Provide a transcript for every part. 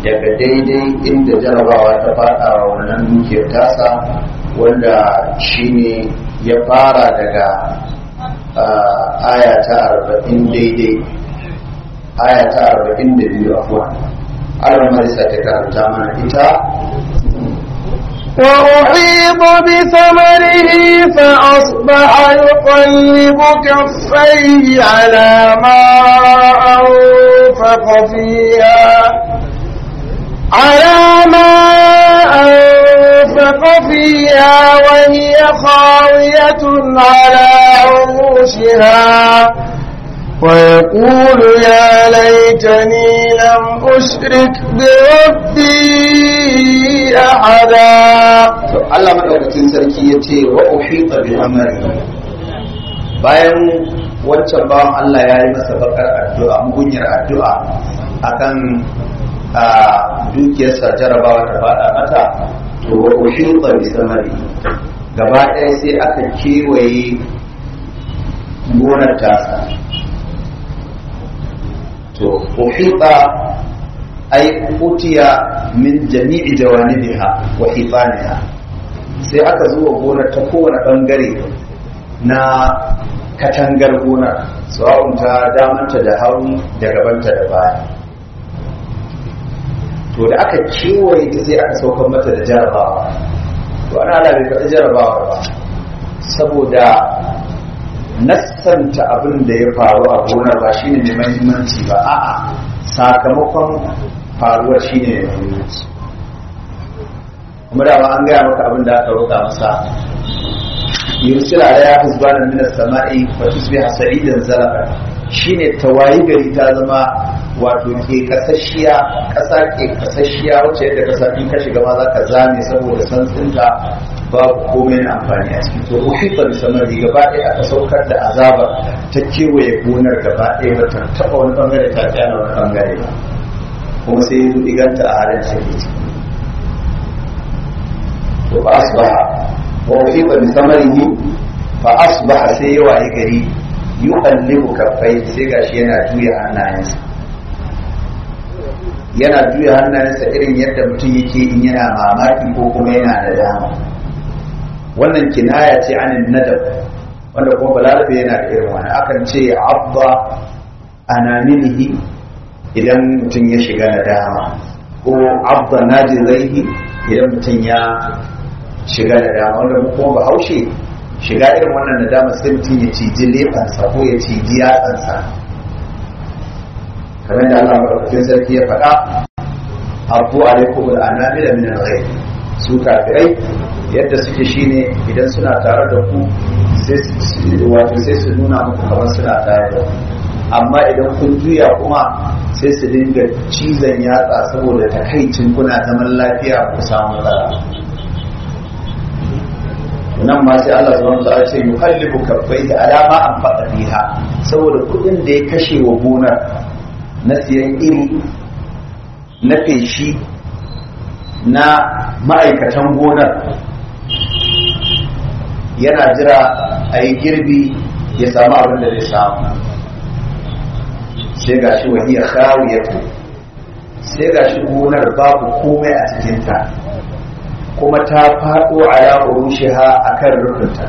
daga daidai inda jarabawa ta fada wa wannan dukiyar tasa wanda shine ya fara daga aya ta arba'in daidai aya ta arba'in da biyu afuwa Allah marisa ta karanta mana ita وأحيط بثمره فأصبح يقلب كفيه على ما أنفق فيها على ما أنفق فيها وهي خاوية على عروشها ويقول يا ليتني لم أشرك بربي أحدا Allah madaukakin sarki ya ce wa uhita bi amri bayan wancan bawan Allah ya yi masa bakar addu'a mugunyar addu'a akan a dukiyarsa jarabawa ta fada mata to wa uhita bi samari gaba ɗaya sai aka kewaye gonar tasa to uhita ay utiya min jami'i jawanibiha wa hifaniha sai aka zuwa gonar ta kowane bangare na katangar gonar sawa'un ta damanta da hauni da gabanta da baya to da aka kewaye ta sai aka saukar mata da jarabawa to ana ala bai faɗi jarabawar ba saboda nassanta abin da ya faru a gonar ba shine mai mahimmanci ba a'a sakamakon faruwar shine mai mahimmanci kuma da ba an gaya maka abin da aka roƙa masa yursil alaiha husbana min as-sama'i wa tusbiha sa'idan zalaka shine tawayi gari ta zama wato ke kasashiya kasa ke kasashiya wacce yadda kasa in ka shiga ma za ka zame saboda santsinta babu komai na amfani a ciki to uhifa bi samari gaba ɗaya aka saukar da azaba ta kewaye gonar gaba ɗaya ba ta taɓa wani bangare ta tsaya wani bangare ba kuma sai ya iganta a halin da take ciki to ba asbaha wa uhifa bi samarihi fa asbaha sai ya waye gari yuqallibu kaffai sai gashi yana juya hannayensa yana juya hannayensa irin yadda mutum yake in yana mamaki ko kuma yana da dama wannan kinaya ce anin nadab wanda kuma balarabe yana da irin wani akan ce abba anamilihi idan mutum ya shiga na dama ko abba najizaihi idan mutum ya shiga da dama wanda kuma bahaushe shiga irin wannan nadama sai mutum ya ciji lefansa ko ya ciji yatsansa kamar da Allah madaukakin sarki ya faɗa abu alaikum al'anamila min al-ghayb su kafirai yadda suke shine idan suna tare da ku sai su wato sai su nuna muku kamar suna tare da ku amma idan kun juya kuma sai su dinga cizon yatsa saboda takaicin kuna zaman lafiya ku samu matsala nan ma sai Allah subhanahu wa ta'ala ce yuqallibu kaffaihi alama an faɗa fiha saboda kuɗin da ya kashe wa gonar na siyan iri na feshi na ma'aikatan gonar yana jira a yi girbi ya samu abin da zai samu sai ga shi wahiyar khawiyatu sai ga shi gonar babu komai a cikinta kuma ta faɗo a yawon rushiha a kan rufinta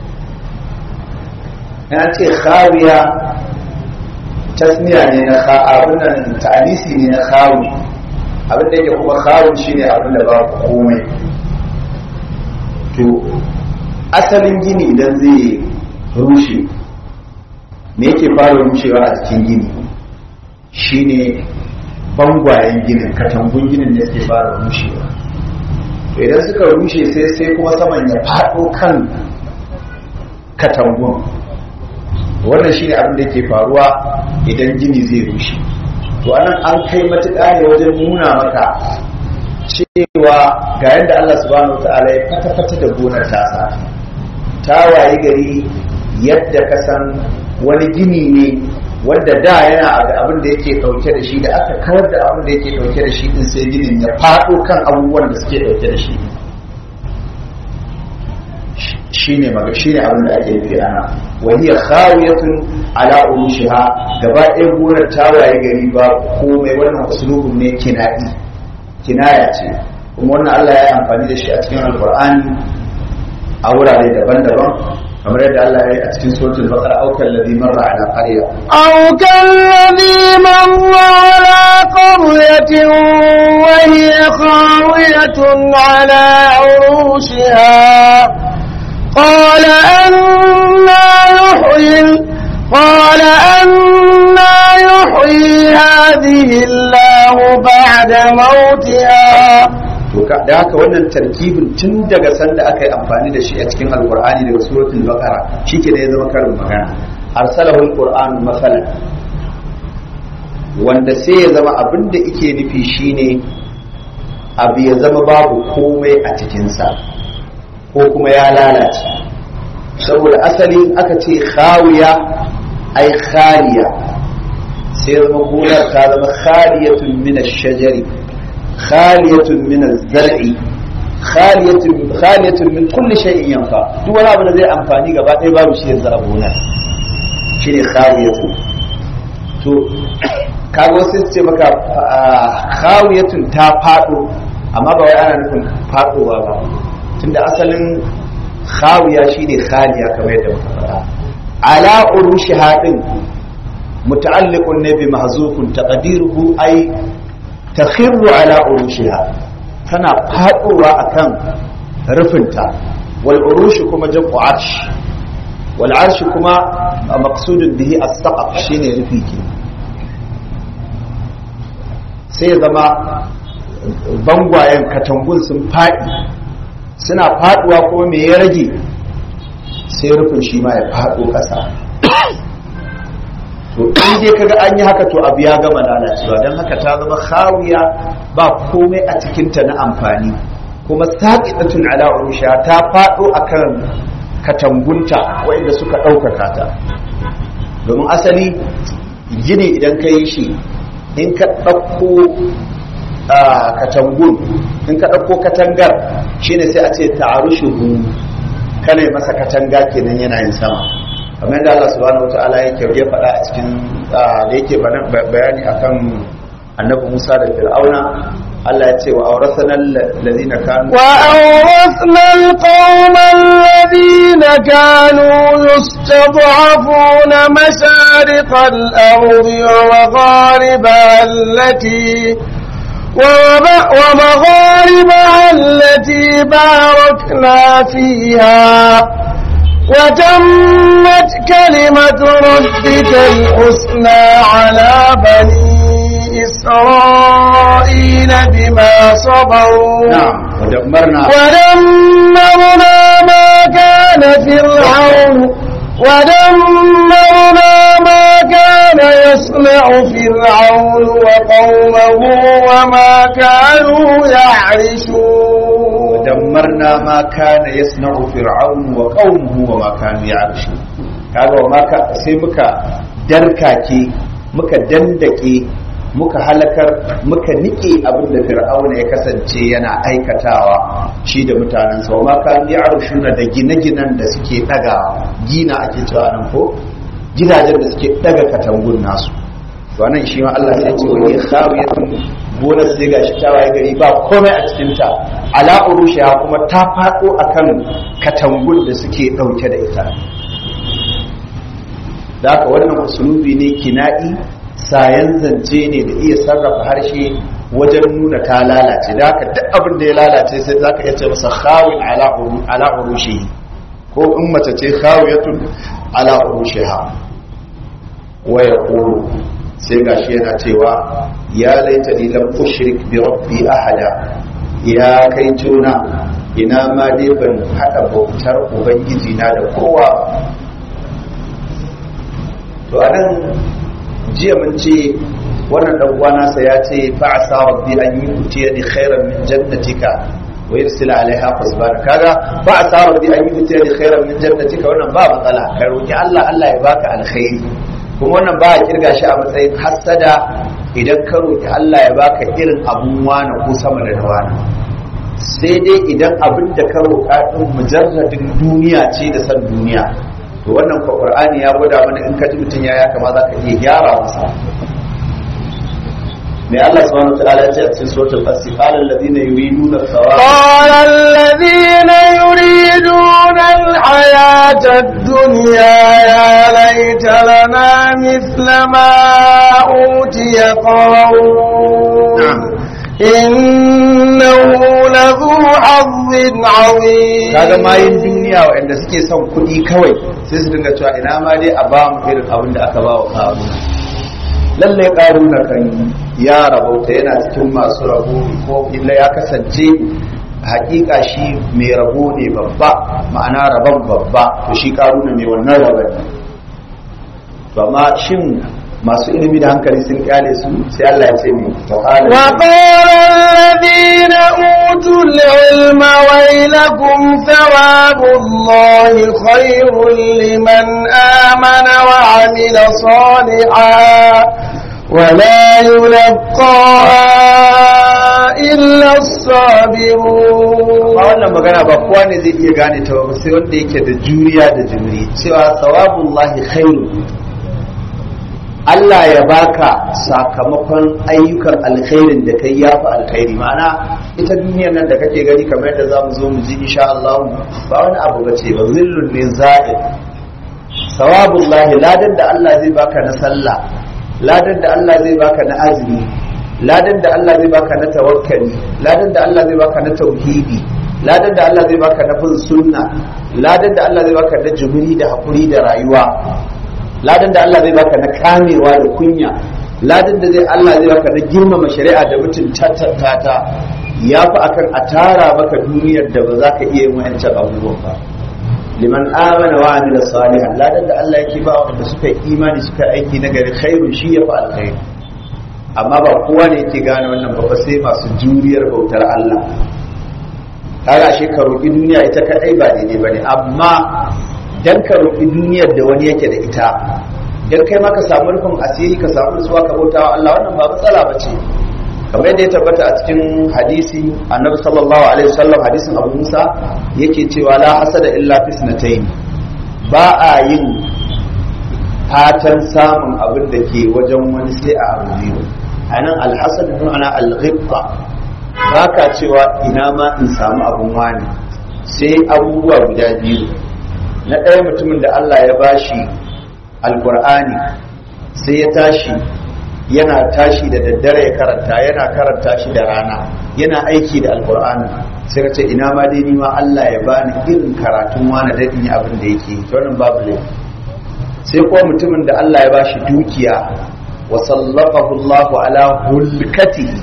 yana ce khawiya tasmiya ne na abin nan ta'anisi ne na khawi abin da yake kuma khawun shine abin da ba komai to asalin gini idan zai rushe me yake fara rushewa a cikin gini shine bangwayen ginin katangun ginin ne suke fara rushewa to idan suka rushe sai sai kuma saman ya faɗo kan katangun wannan shine abin da ke faruwa idan gini zai rushe to anan an kai matuƙa ne wajen nuna maka cewa ga yadda Allah subhanahu wataala ya fata-fata da gonar tasa ta wayi gari yadda ka san wani gini ne wanda da yana da abin da yake dauke da shi da aka kawar da abin da yake dauke da shi din sai ginin ya faɗo kan abubuwan da suke dauke da shi shine maga shine abin da ake nufi ana wahiya khawiyatun ala urushiha gaba ɗaya gonar ta waye gari ba komai wannan usulubun ne kinadi kinaya ce kuma wannan Allah ya yi amfani da shi a cikin alkur'ani a wurare daban-daban kamar yadda Allah ya yi a cikin suratul baqara aukal ladhi marra ala qarya أو كالذي مر على قرية وهي خاوية على عروشها قال أنا يحيي قال أنا يحيي هذه الله بعد موتها to ka- da haka wannan tarkibin tun daga sanda aka yi amfani da shi a cikin alkur'ani daga suratul baqara shike da ya zama karin magana arsalahu alqur'anu masalan wanda sai ya zama abin da yake nufi shine abu ya zama babu komai a cikinsa ko kuma ya lalace saboda asali aka ce khawiya ai khaliya sai zama gonar ta zama khaliyatun min ash-shajari khaliyatun min az-zar'i khaliyatun khaliyatun min kulli shay'in yanfa duk wani abu da zai amfani gaba ɗaya babu shi yanzu a gonar shine khaliyatun to kaga wasu su ce maka khawiyatun ta fado amma ba wai ana nufin fadowa ba tunda asalin khawiya shine khaliya kamar yadda muka faɗa ala urushi hadin muta'alliqun ne bi mahzufun taqdiruhu ay takhirru ala urushiha tana fadowa akan rufinta wal urushi kuma jam'u arsh wal arsh kuma maqsudun bihi as-saqaf shine rufi kenan sai ya zama bangwayen katangun sun faɗi suna faɗuwa kuma me ya rage sai rufin shi ma ya faɗo ƙasa to in dai kaga an yi haka to abu ya gama lalacewa don haka ta zama khawiya ba komai a cikinta na amfani kuma saqitatun ala urusha ta faɗo akan katangunta waɗanda suka ɗaukaka ta domin asali gini idan ka yi shi in ka ɗauko katangun in ka ɗauko katangar shine sai a ce ta'arushuhu kana masa katanga kenan yana yin sama kamar yadda Allah subhanahu wataala yake ya faɗa a cikin da yake bayani akan annabi Musa da Fir'auna Allah ya ce wa awrasana allazina kanu وأورثنا القوم الذين كانوا يستضعفون مشارق الأرض ومغاربها التي ومب- ومغاربها التي باركنا فيها وتمت كلمة ربك الحسنى على بني إسرائيل بما صبروا na'am wa dammarna ودمرنا ما كان فرعون ودمرنا ما كان يصنع فرعون وقومه وما كانوا يعرشون ودمرنا ما كان يصنع فرعون وقومه وما كانوا يعرشون kaga wa maka sai muka darkake muka dandake muka halakar muka nike abin da fir'auna ya kasance yana aikatawa shi da mutanensa wa maka ya arshuna da gine-ginen da suke daga gina ake cewa nan ko gidajen da suke daga katangun nasu to nan shi ma Allah sai ce wani khawiyatun gonar sai gashi ta waye gari ba komai a cikin ta ala urushiha kuma ta fado akan katangun da suke dauke da ita da haka wannan usulubi ne kina'i sayan zance ne da iya sarrafa harshe wajen nuna ta lalace da haka duk abin da ya lalace sai zaka iya ce masa khawin ala uru- ala urushihi ko in mace ce khawiyatun ala urushiha wa yaqulu sai gashi yana cewa ya laita ni lam ushrik bi rabbi ahada ya kai juna ina ma dai ban hada bautar ubangiji na da kowa to anan jiya mun ce wannan dan uwa nasa ya ce fa asa rabbi an yuti ni khairan min jannatika wa yursil alaiha fasbana kaga fa asa rabbi an yuti ni khairan min jannatika wannan ba matsala ka roki Allah Allah ya baka alkhairi kuma wannan ba a kirga shi a matsayin hassada idan ka roki Allah ya baka irin abun wani ko sama da na wani sai dai idan abin da ka roƙa din mujarradin duniya ce da san duniya to wannan ko qur'ani ya gwada mana in ka ji mutum ya ya kama za ka iya gyara masa mai Allah subhanahu wa ta'ala ya ce a cikin suratul qasas qala alladhina yuriduna thawaba قال الذين يريدون الحياة الدنيا يا ليت لنا مثل ما أوتي قارون نعم. إنه لذو حظ عظيم kaga mayin duniya waɗanda suke son kuɗi kawai sai su dinga cewa ina ma dai a ba mu irin abin da aka ba wa karuna lallai karuna kan ya rabauta yana cikin masu rabo ko illa ya kasance hakika shi mai rabo ne babba ma'ana rabon babba to shi karuna mai wannan rabon ne to amma shin masu ilimi da hankali sun kyale su sai Allah ya ce mai ta'ala وقال الذين أوتوا العلم ويلكم ثواب الله خير لمن آمن وعمل صالحا ولا يلقاها إلا الصابرون amma wannan magana ba kowa ne zai iya gane ta ba sai wanda yake da juriya da jimri cewa sawabullahi khairu Allah ya baka sakamakon ayyukan alkhairin da kai ya fi alkhairi ma'ana ita duniyar nan da kake gani kamar yadda za mu zo mu ji insha Allah ba wani abu ba ce ba zillun ne za'id sawabullahi ladan da Allah zai baka na sallah ladan da Allah zai baka na azumi ladan da Allah zai baka na tawakkali ladan da Allah zai baka na tauhidi ladan da Allah zai baka na bin sunna ladan da Allah zai baka na jumuri da hakuri da rayuwa ladan da Allah zai baka na kamewa da kunya ladan da zai Allah zai baka na girmama shari'a da mutum ta ya fi akan a tara maka duniyar da ba za ka iya yin wa'ancan abubuwan ba liman amana wa amila salihan ladan da Allah yake ba wanda suka yi imani suka aiki na gari khairun shi ya fi alkhairi amma ba kowa ne yake gane wannan ba sai masu juriyar bautar Allah kaga shi ka roƙi duniya ita kadai ba daidai bane amma dan ka roƙi duniyar da wani yake da ita dan kai ma ka samu rufin asiri ka samu nutsuwa ka bauta wa Allah wannan ba matsala bace kamar yadda ya tabbata a cikin hadisi annabi sallallahu alaihi wasallam hadisin Abu Musa yake cewa la hasada illa fisnatayn ba a yin fatan samun abin da ke wajen wani sai a abu biyu anan alhasad bin ana alghibba ba ka cewa ina ma in samu abin wani sai abubuwa guda biyu na ɗaya mutumin da Allah ya bashi alkur'ani sai ya tashi yana tashi da daddare ya karanta yana karanta shi da rana yana aiki da alkur'ani sai ka ce ina ma dai ni ma Allah ya bani irin karatun wani da in yi abin da yake yi wannan babu laifi sai kuma mutumin da Allah ya bashi dukiya wa sallaqahu Allah ala hulkatihi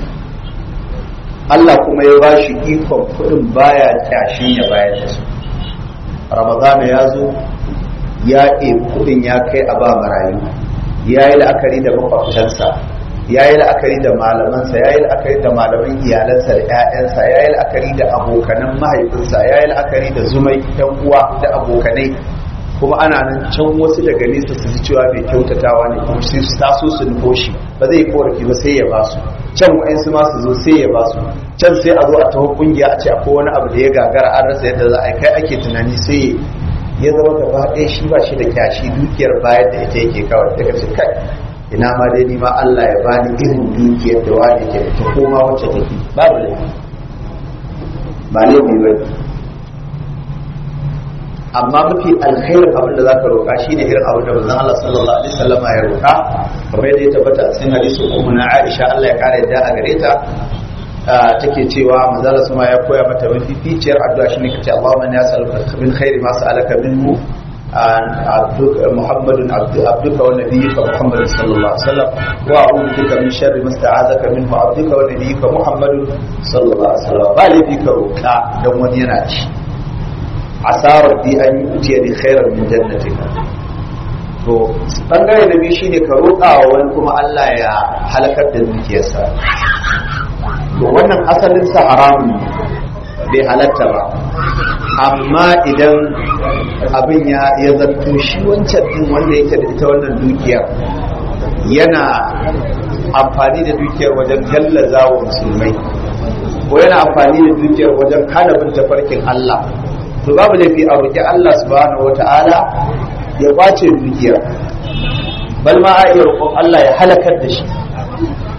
Allah kuma ya bashi ikon kudin baya kyashin ya bayar da su Ramadana ya zo ya ɗebi kudin ya kai a ba marayu ya yi la'akari da makwabtansa ya yi la'akari da malamansa ya yi la'akari da malaman iyalansa da 'ya'yansa ya yi la'akari da abokanan mahaifinsa ya yi la'akari da zumai yan uwa da abokanai kuma ana nan can wasu daga nesa su ji cewa mai kyautatawa ne kuma sai su taso su nufo shi ba zai korafi ba sai ya ba su can wa'ansu ma su zo sai ya ba su can sai a zo a taho kungiya a ce akwai wani abu da ya gagara an rasa yadda za a yi kai ake tunani sai ya zama gaba ɗaya shi ba shi da kyashi dukiyar bayar da ita yake kawai daga ce kai ina ma dai ni ma Allah ya bani irin dukiyar da wani ke da ta koma wacce take babu laifi ba laifi ba ne amma mafi alkhairin abin da zaka roƙa shine irin abin da manzon Allah sallallahu alaihi wasallam ya roƙa kamar yadda ya tabbata a cikin hadisin ummu na Aisha Allah ya kare da a gare ta take cewa manzon Allah sama ya koya mata mafi ficiyar addu'a shine kace Allahumma ya sa'aluka min khairi ma sa'alaka minhu عبدك محمد عبد عبدك ونبيك محمد صلى الله عليه وسلم واعوذ بك من شر ما استعاذك منه عبدك ونبيك محمد صلى الله عليه وسلم قال بك روكا دون وني yana ci asarar bi an yi da khairar min jannatika to bangare na biyu shine ka roƙa wa wani kuma Allah ya halakar da dukiyarsa to wannan asalin sa haramun bai halatta ba amma idan abin ya ya zanto shi wancan din wanda yake da ita wannan dukiyar yana amfani da dukiyar wajen gallaza wa musulmai ko yana amfani da dukiyar wajen hana bin tafarkin Allah to babu laifi a roƙi Allah subhanahu wata'ala ya kwace dukiyar bal ma a iya roƙon Allah ya halakar da shi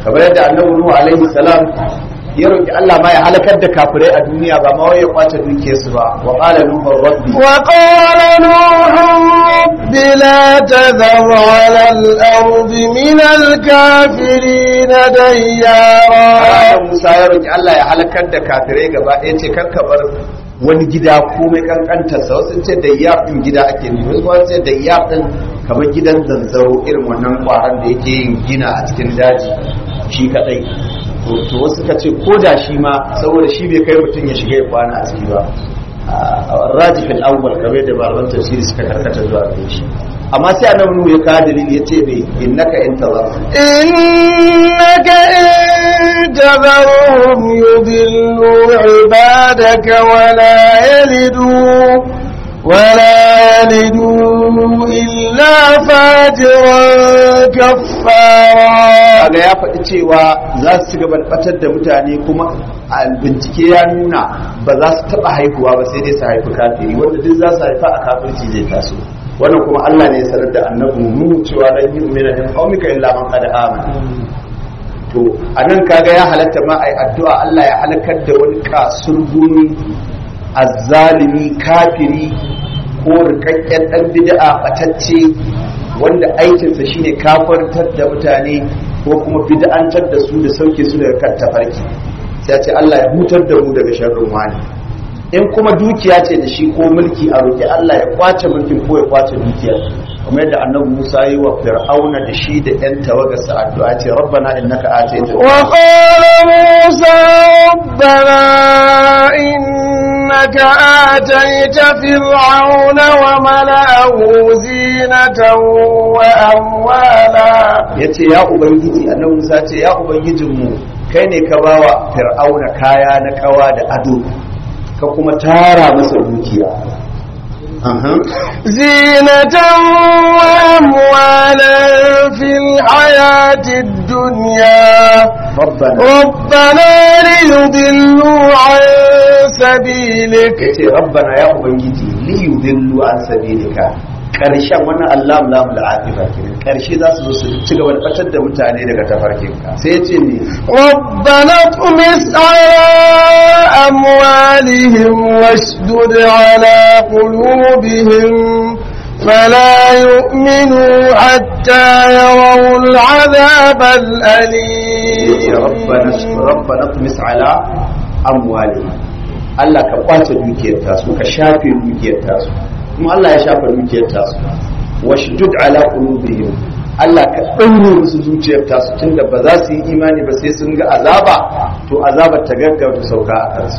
kamar yadda annabi nuhu alaihi salam ya roki Allah ma ya halakar da kafirai a duniya ba ma wai ya kwace dukiyarsu ba wa qala nuhu rabbi وقال نوح رب لا تذر على الأرض من الكافرين ديارا Annabi Musa ya roki Allah ya halakar da kafirai gaba ɗaya ce kar ka bar wani gida komai kankantar sa wasu ce da iyaf din gida ake nufi wasu kuma ce da iyaf din kamar gidan zanzaro irin wannan kwaran da yake yin gina a cikin daji shi kadai to to wasu ka ce ko da shi ma saboda shi bai kai mutum ya shiga ya kwana a ciki ba rajifin awwal kamar da malaman tafsiri suka karkata zuwa gare shi amma sai annabi nuhu ya kawo dalili ya ce bai innaka in tazar إنك إن تذرهم يضلوا عبادك ولا يلدوا ولا يلدوا إلا فاجرا كفارا kaga ya faɗi cewa za su ci gaba da batar da mutane kuma a bincike ya nuna ba za su taɓa haihuwa ba sai dai su haifi kafiri wanda duk za su haifa a kafirci zai taso wannan kuma Allah ne ya sanar da annabi mu cewa dan yi umina din qaumika illa man qad amana to anan kaga ya halatta ma ai addu'a Allah ya halakar da wani kasurguni azzalimi kafiri ko rikakken dan bid'a batacce wanda aikinsa shine kafartar da mutane ko kuma bid'antar da su da sauke su daga kan tafarki sai ya ce Allah ya hutar da mu daga sharrin wani in kuma dukiya ce da shi ko mulki a roƙi Allah ya kwace mulkin ko ya kwace dukiyar kamar yadda annabi Musa yi wa Fir'auna da shi da ƴan tawagarsa addu'a ce rabbana innaka atayta وقال موسى ربنا إنك آتيت فرعون وملأه زينة وأموالا yace ya ubangiji annabi Musa ce ya ubangijinmu kai ne ka bawa Fir'auna kaya na kawa da ado ka kuma tara masa dukiya Aha. زينة وأموالا في الحياة الدنيا rabbana ربنا ليضلوا عن سبيلك yace rabbana ya ubangiji li yudillu an sabilika karshen wannan Allah lam la afifa kenan karshe za su zo su ci gaba da batar da mutane daga tafarkinka sai yace ne ربنا اطمس على أموالهم واشدد على قلوبهم فلا يؤمنوا حتى يروا العذاب yace الأليم rabbana rabbana tumis ala amwali Allah ka kwace dukiyar tasu ka shafe dukiyar tasu kuma Allah ya shafe dukiyar tasu washdud ala qulubihim Allah ka ɗaure musu zuciyar tasu tunda ba za su yi imani ba sai sun ga azaba to azabar ta gaggauta sauka a kansu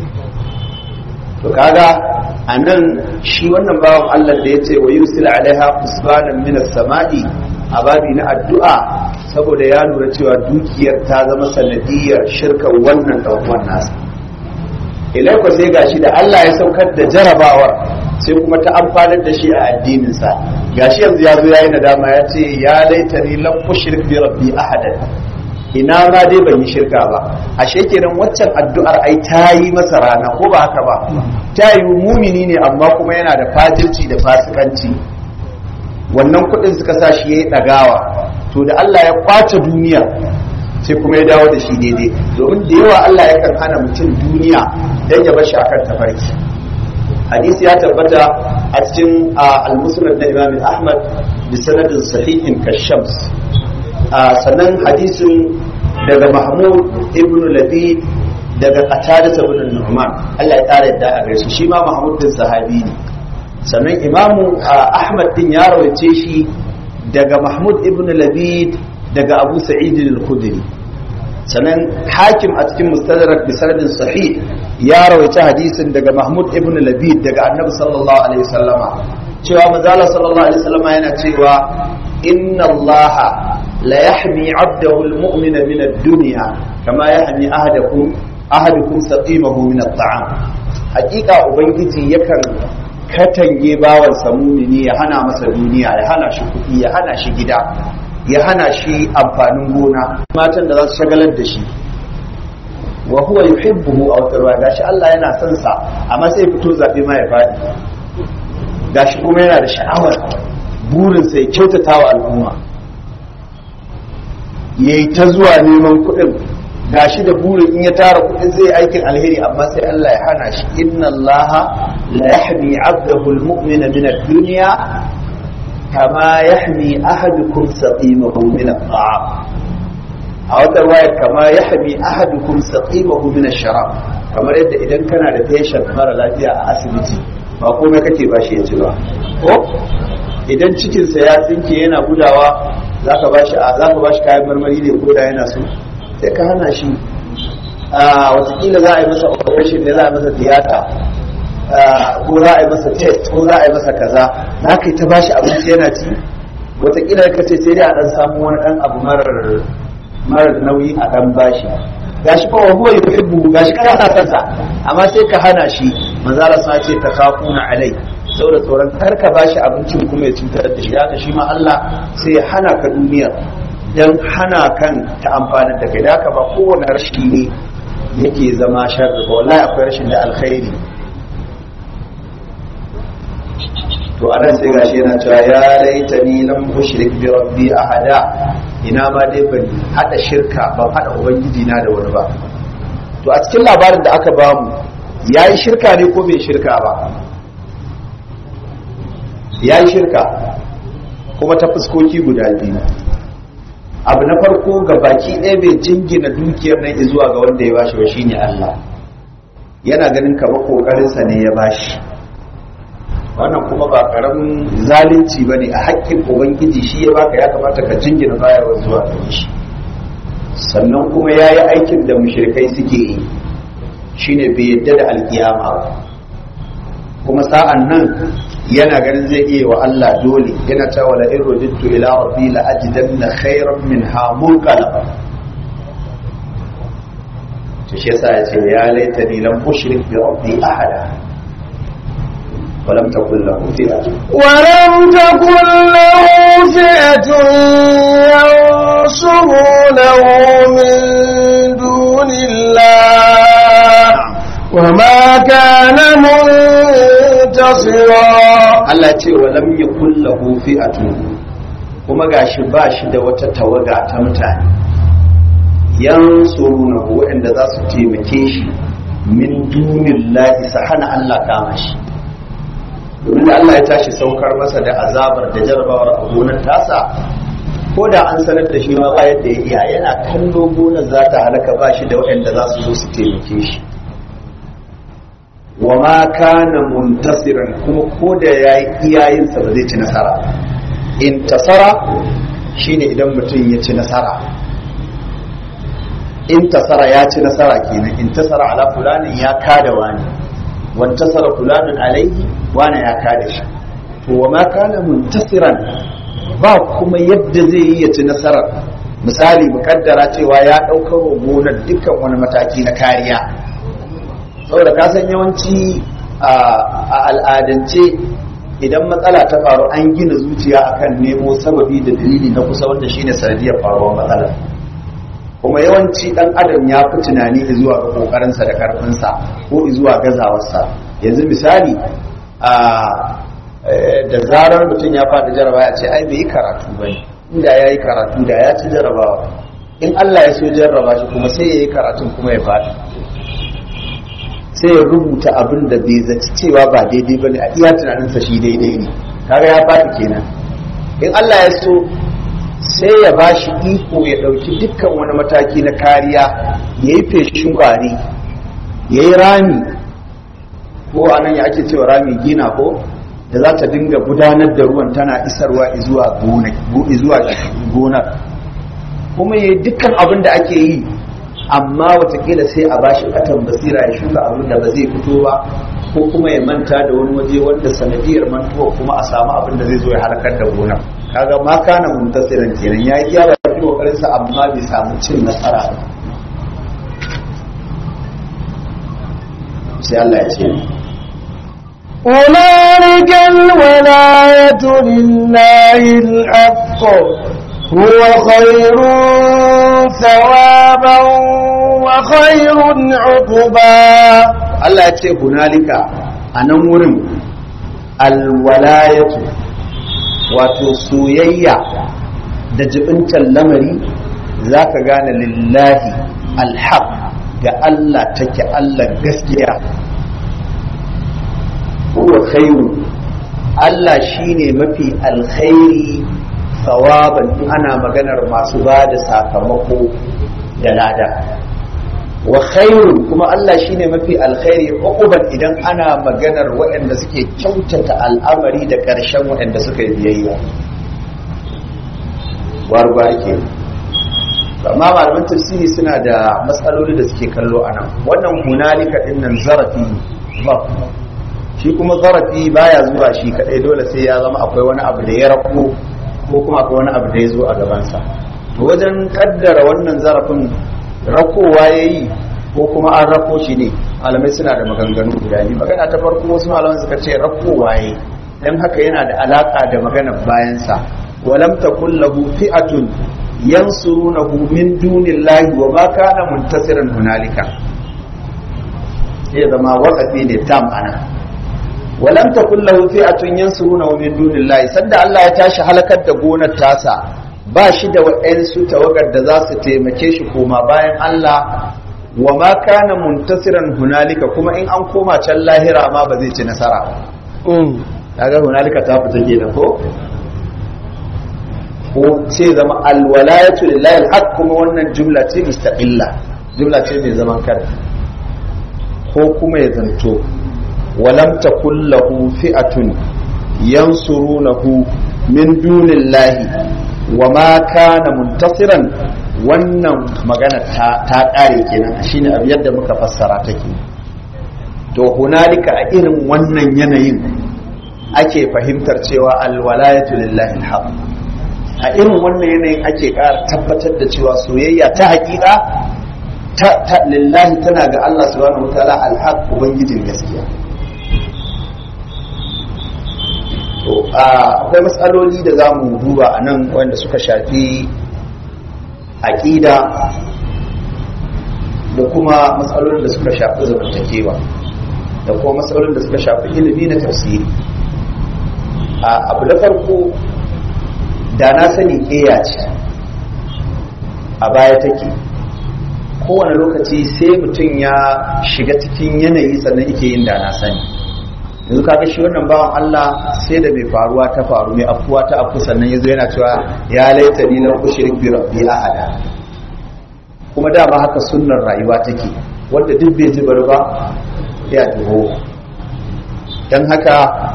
to kaga a nan shi wannan bawan Allah da ya ce wa yusil alaiha usbanan min as-sama'i a babi na addu'a saboda ya lura cewa dukiyar ta zama sanadiyar shirkan wannan dan uwan nasa ilai ko sai gashi da Allah ya saukar da jarabawar sai kuma ta amfanar da shi a addinin sa gashi yanzu ya zo yayi nadama ya ce ya laitani lam ushrik bi rabbi ahadan ina ma dai ban yi shirka ba ashe kenan waccan addu'ar ai ta yi masa rana ko ba haka ba ta yi mumini ne amma kuma yana da fajirci da fasikanci wannan kuɗin suka sa shi ya yi ɗagawa to da Allah ya kwace duniya sai kuma ya dawo da shi daidai domin da yawa Allah ya kan hana mutum duniya don ya bashi akan tafarki hadisi ya tabbata a cikin al-musnad na Imam Ahmad bi sanadin sahihin kashams sannan hadisin daga Mahmud ibn Labid daga Qatada ibn Nu'man Allah ya kare yadda a gare shi shi ma Mahmud din sahabi ne sannan Imamu Ahmad din ya rawaice shi daga Mahmud ibn Labid daga Abu Sa'id al-Khudri sannan Hakim a cikin Mustadrak bi sanadin sahih ya rawaice hadisin daga Mahmud ibn Labid daga Annabi sallallahu alaihi wasallama cewa manzala sallallahu alaihi wasallama yana cewa inna Allah la yahmi 'abdahu al-mu'mina min ad-dunya kama yahmi ahadakum ahadukum saqimahu min at-ta'am hakika ubangiji yakan katange bawan samumini ya hana masa duniya ya hana shi kuɗi ya hana shi gida ya hana shi amfanin gona matan da za su shagalar da shi wa huwa yuhibbuhu aw tarwa gashi Allah yana son sa amma sai fito zabe ma ya fadi gashi kuma yana da sha'awar burin sai kyautata wa al'umma yayi ta zuwa neman kuɗin gashi da burin in ya tara kuɗin zai aikin alheri amma sai Allah ya hana shi inna Allah la yahmi 'abdahu al-mu'mina min ad-dunya kama yahmi ahadukum saqimahu min at-ta'am a wata waya kama yahmi ahadukum saqimahu min ash-sharab kamar yadda idan kana da patient mara lafiya a asibiti ba komai kake ba shi ya ci ba ko idan cikinsa ya tsinke yana gudawa zaka ba shi zaka ba shi kayan marmari ne ko da yana so sai ka hana shi a watakila za a yi masa operation ne za a yi masa tiyata ko za a yi masa test ko za a yi masa kaza za ka yi ta bashi abinci yana ci watakila ka ce sai dai a dan samu wani dan abu marar marar nauyi a dan bashi gashi fa wa huwa yuhibbu gashi kana sa kansa amma sai ka hana shi manzo Allah sa ce takafuna alai saboda tsoron kar ka bashi abincin kuma ya cutar da shi haka shi ma Allah sai ya hana ka duniya dan hana kan ta amfanar da kai da haka ba kowane rashi ne yake zama sharri ba wallahi akwai rashin da alkhairi to anan sai gashi yana cewa ya laitani lam ushrik bi rabbi ahada ina ma dai ban hada shirka ban hada ubangiji na da wani ba to a cikin labarin da aka bamu yayi shirka ne ko bai shirka ba yayi shirka kuma ta fuskoki guda biyu abu na farko ga baki ɗaya bai jingina dukiyar nan zuwa ga wanda ya bashi ba shine Allah yana ganin kamar kokarinsa ne ya bashi wannan kuma ba karamin zalunci bane a haƙƙin ubangiji shi ya baka ya kamata ka jingina bayarwa zuwa gare shi sannan kuma ya yi aikin da mushrikai suke yi shine bai yadda da alkiyama ba kuma sa'an nan yana ganin zai iya wa Allah dole yana ta wala in rujittu ila rabbi la ajidanna khairan minha munqalaba to shi yasa ya ce ya laitani lam ushrik bi rabbi ahada ولم تكن له فئة ولم تكن له فئة ينصرونه من دون الله وما كان منتصرا Allah ce wa lam yakul lahu fi'atun kuma gashi ba shi da wata tawaga ta mutane yansurunahu waɗanda za su taimake shi min dunillahi sa hana Allah kama shi domin da Allah ya tashi saukar masa da azabar da jarabawar a gonar tasa ko da an sanar da shi ma ba yadda ya iya yana kallo gonar za ta halaka ba shi da waɗanda za su zo su taimake shi wa ma kana muntasiran kuma ko da ya yi iyayensa ba zai ci nasara in tasara shine idan mutum ya ci nasara in tasara ya ci nasara kenan in tasara ala fulanin ya kada wani wantasara fulanin alaihi wani ya kada shi to wa ma kana muntasiran ba kuma yadda zai yi ya ci nasarar misali mukaddara cewa ya ɗaukar wa gonar dukkan wani mataki na kariya saboda ka san yawanci a al'adance idan matsala ta faru an gina zuciya akan nemo sababi da dalili na kusa wanda shine sanadiyar faruwar matsala kuma yawanci dan adam ya fi tunani zuwa ga kokarinsa da karfinsa ko zuwa gazawarsa yanzu misali a da zarar mutum ya faɗi jarabawa ya ce ai bai yi karatu ba ne inda ya yi karatu da ya ci jarabawa in Allah ya so jarraba shi kuma sai ya yi karatun kuma ya faɗi sai ya rubuta abin da bai zaci cewa ba daidai ba ne a iya tunaninsa shi daidai ne kaga ya faɗi kenan in Allah ya so sai ya ba shi iko ya ɗauki dukkan wani mataki na kariya ya yi feshin ƙwari ya yi rami ko a nan ya ake cewa rami gina ko da za ta dinga gudanar da ruwan tana isarwa zuwa gonar kuma ya yi dukkan abin da ake yi amma watakila sai a bashi katan basira ya shuka abin da ba zai fito ba ko kuma ya manta da wani waje wanda sanadiyar mantuwa kuma a samu abin da zai zo ya halakar da gonar kaga ma kana muntasiran kenan ya yi iya baki kokarin sa amma bai samu cin nasara ba sai Allah ya ce هنالك الولاية لله الحق هو خير ثوابا وخير عقبا Allah ya ce hunalika a nan wurin alwalayatu wato soyayya da jibintar lamari za ka gane lillahi alhaq ga Allah take Allah gaskiya huwa khairu Allah shine mafi alkhairi sawaban ana maganar masu ba da sakamako da lada wa khairun kuma Allah shine mafi alkhairi uquban idan ana maganar waɗanda suke kyautata al'amari da ƙarshen waɗanda suka yi biyayya warba ke amma malaman tafsiri suna da matsaloli da suke kallo a nan wannan hunalika din nan zarafi ba shi kuma zarafi baya zuwa shi kadai dole sai ya zama akwai wani abu da ya rako ko kuma akwai wani abu da ya zo a gabansa to wajen kaddara wannan zarafin rakowa ya yi ko kuma an rako shi ne malamai suna da maganganu guda biyu magana ta farko wasu malaman suka ce rakowa ya yi don haka yana da alaka da maganar bayansa walam takun lahu fi'atun yansurunahu min dunillahi wa ma kana muntasiran hunalika sai zama waqafi ne tam ana walam takun lahu fi'atun yansurunahu min dunillahi sanda Allah ya tashi halakar da gonar tasa ba shi da waɗansu tawagar da za su taimake shi koma bayan Allah wa ma kana muntasiran hunalika kuma in an koma can lahira ma ba zai ci nasara ba kaga hunalika ta fita kenan ko ko ce zama alwalayatu lillahi alhaq kuma wannan jumla ce mustaqilla jumla ce mai zaman kanta ko kuma ya zanto walam takul lahu fi'atun yansurunahu min dunillahi wa ma kana muntasiran wannan magana ta ta kare kenan shine abu yadda muka fassara take to hunalika a irin wannan yanayin ake fahimtar cewa alwalayatu lillahi alhaq a irin wannan yanayin ake ƙara tabbatar da cewa soyayya ta hakika ta lillahi tana ga Allah subhanahu wataala alhaq ubangijin gaskiya to akwai matsaloli da za mu duba a nan wanda suka shafi aƙida da kuma matsalolin da suka shafi zamantakewa da kuma matsalolin da suka shafi ilimi na tafsiri abu da farko da na sani ƙeya ce a baya take kowane lokaci sai mutum ya shiga cikin yanayi sannan ike yin da na sani yanzu kaga shi wannan bawan Allah sai da mai faruwa ta faru mai afuwa ta afu sannan yazo yana cewa ya laita ni lam ushrik bi rabbi ahada kuma dama haka sunnar rayuwa take wanda duk bai ji bari ba ya dubo dan haka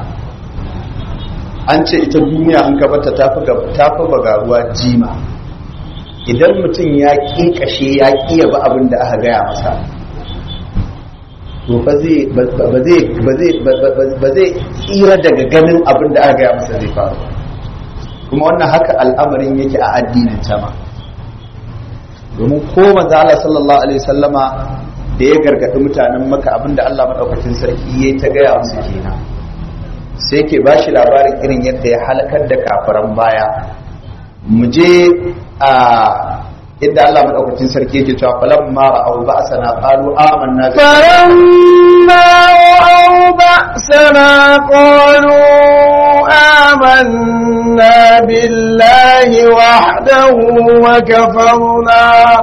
an ce ita duniya an ka bata tafi tafi bagaruwa jima idan mutum ya kashe ya kiya ba abin da aka gaya masa to ba zai tsira daga ganin abin da aka gaya masa zai faru kuma wannan haka al'amarin yake a addinin sama domin ko manzo Allah sallallahu alaihi wasallama da ya gargadi mutanen maka abin da Allah madaukakin sarki yayi ta gaya musu kenan sai ke bashi labarin irin yadda ya halakar da kafiran baya mu je a inda Allah madaukakin sarki yake cewa falamma ra'aw ba'sana qalu amanna bi falamma ra'aw ba'sana qalu amanna billahi wahdahu wa kafarna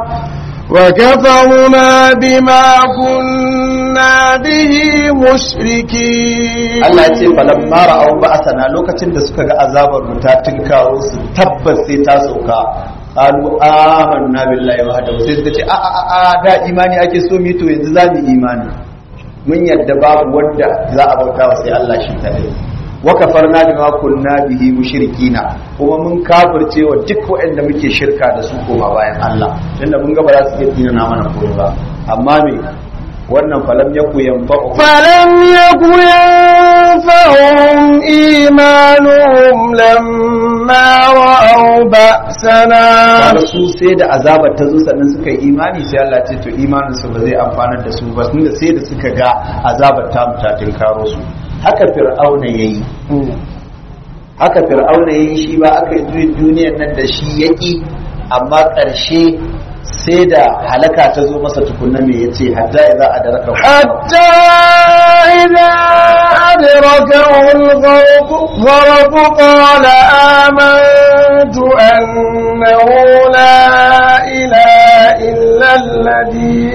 وكفرنا بما كنا به مشركين Allah ya ce falamma ra'aw ba'sana lokacin da suka ga azabar mu ta tinkaro su tabbas sai ta sauka qalu amanna billahi wahdahu sai suka ce a a a da imani ake so mu to yanzu za mu imani mun yadda babu wanda za a bauta wa sai Allah shi kadai wa kafarna bima kunna bihi mushrikina kuma mun kafirce wa duk waɗanda muke shirka da su koma bayan Allah tunda mun ga ba za su iya tsina na mana komai ba amma me wannan falam yaku yanfa'u فلم يك ينفعهم إيمانهم لما رأوا بأسنا kaga su sai da azabar ta zo sannan suka yi imani sai Allah ce to imanin su ba zai amfanar da su ba tunda sai da suka ga azabar ta mu ta tinkaro su haka fir'auna yayi haka fir'auna yayi shi ba aka yi juyin duniyar nan da shi yaki amma ƙarshe sai da halaka ta zo masa tukunna me yace hatta idza adraka حتى إذا أدركه الغرق غرق قال آمنت أنه لا إله إلا الذي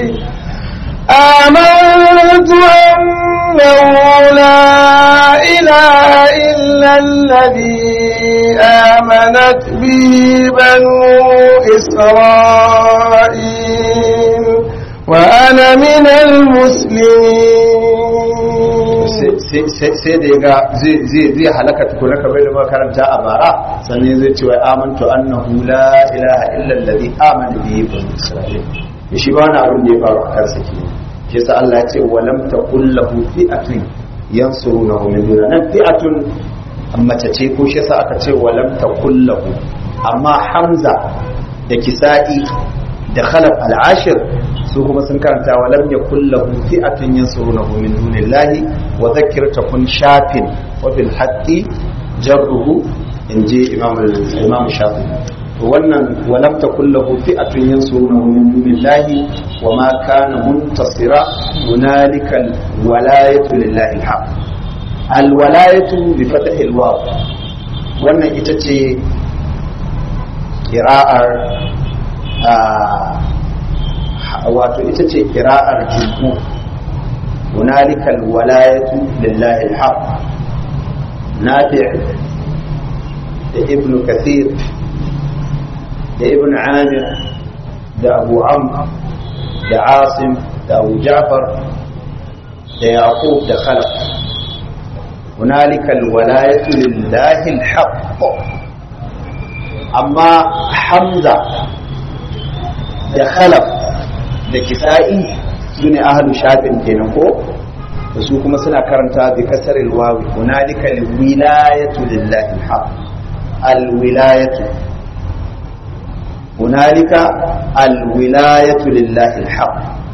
آمنت أنه لا إله إلا الذي آمنت به بنو إسرائيل وأنا من المسلمين sai da ya ga zai halaka tukuna kamar da makaranta a bara sannan zai ce wai amantu annahu la ilaha illa alladhi amana bihi bani isra'il shi ba wani abin da ya faru a kansa ke shi sa Allah ya ce wa lam taqul lahu fi'atun yansurunahu min duna nan fi'atun mace ce ko shi sa aka ce wa lam taqul lahu amma hamza da kisa'i da khalaf al-ashir su kuma sun karanta wa lam yakul lahu fi'atun yansurunahu min dunillahi wa dhakkir takun shafin wa bil haqqi jarruhu inji imam imam shafi wannan wa lam takul lahu fi'atun yansurunahu min dunillahi wa ma kana muntasira hunalika al-walayatu lillahi al-haq al-walayatu bi fathi al-waw wannan ita ce kira'ar wato ita ce kira'ar jumhur hunalika alwalayatu lillahi alhaq nafi' da ibn kathir da ibn amir da abu amr da asim da abu ja'far da yaqub da khalaf hunalika alwalayatu lillahi alhaq amma hamza da khalaf da kisa'i su ne ahalu shafin kenan ko da su kuma suna karanta bi kasar ilwawi hunalika alwilayatu lillahi alhaq alwilayatu hunalika alwilayatu lillahi alhaq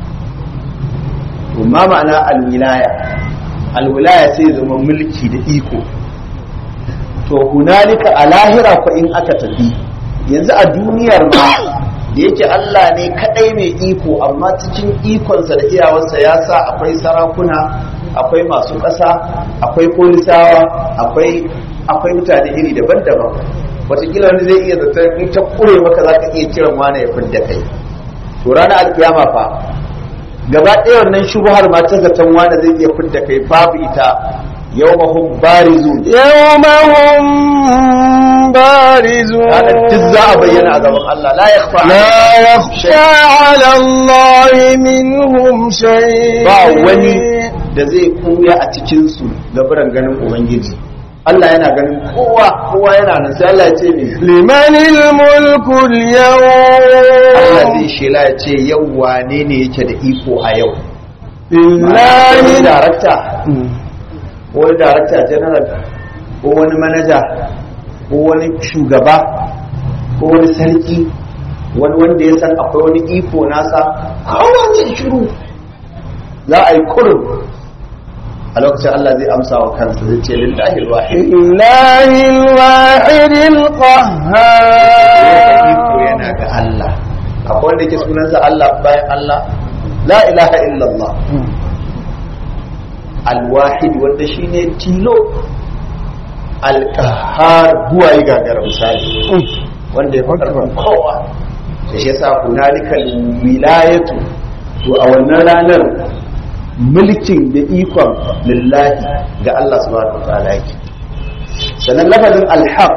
ma ma'ana alwilaya alwilaya sai zama mulki da iko to hunalika a lahira fa in aka tafi yanzu a duniyar ma da yake Allah ne kadai mai iko amma cikin ikonsa da iyawarsa ya sa akwai sarakuna akwai masu ƙasa akwai polisawa akwai akwai mutane iri daban-daban wataƙila wani zai iya zata in ta kure maka za ka iya kiran wani ya fidda kai to ranar alkiyama fa gaba ɗaya wannan shubuhar ma ta zaton wani zai iya fidda kai babu ita yawmahum barizun yawmahum barizun ranar duk za a bayyana a gaban Allah la yakhfa لا يخفى على الله منهم شيء ba wani da zai kuya a cikin su gabaran ganin ubangiji Allah yana ganin kowa kowa yana nan sai Allah ya ce me لمن الملك Allah اليوم zai shela ya ce yau wane ne yake da iko a yau لله wani darakta ko wani darakta general ko wani manaja ko wani shugaba ko wani sarki wani wanda ya san akwai wani iko nasa kowa zai shiru za a yi kurum a lokacin Allah zai amsa wa kansa zai ce lillahi alwahid لله الواحد iko القهار yana ga Allah akwai wanda yake sunansa Allah bayan Allah la ilaha illallah alwahid wanda shine tilo alqahar buwaye gagara misali wanda ya fakar kowa da shi yasa hunalika wilayatu to a wannan ranar mulkin da ikon lillahi ga Allah subhanahu wa ta'ala yake sannan lafazin alhaq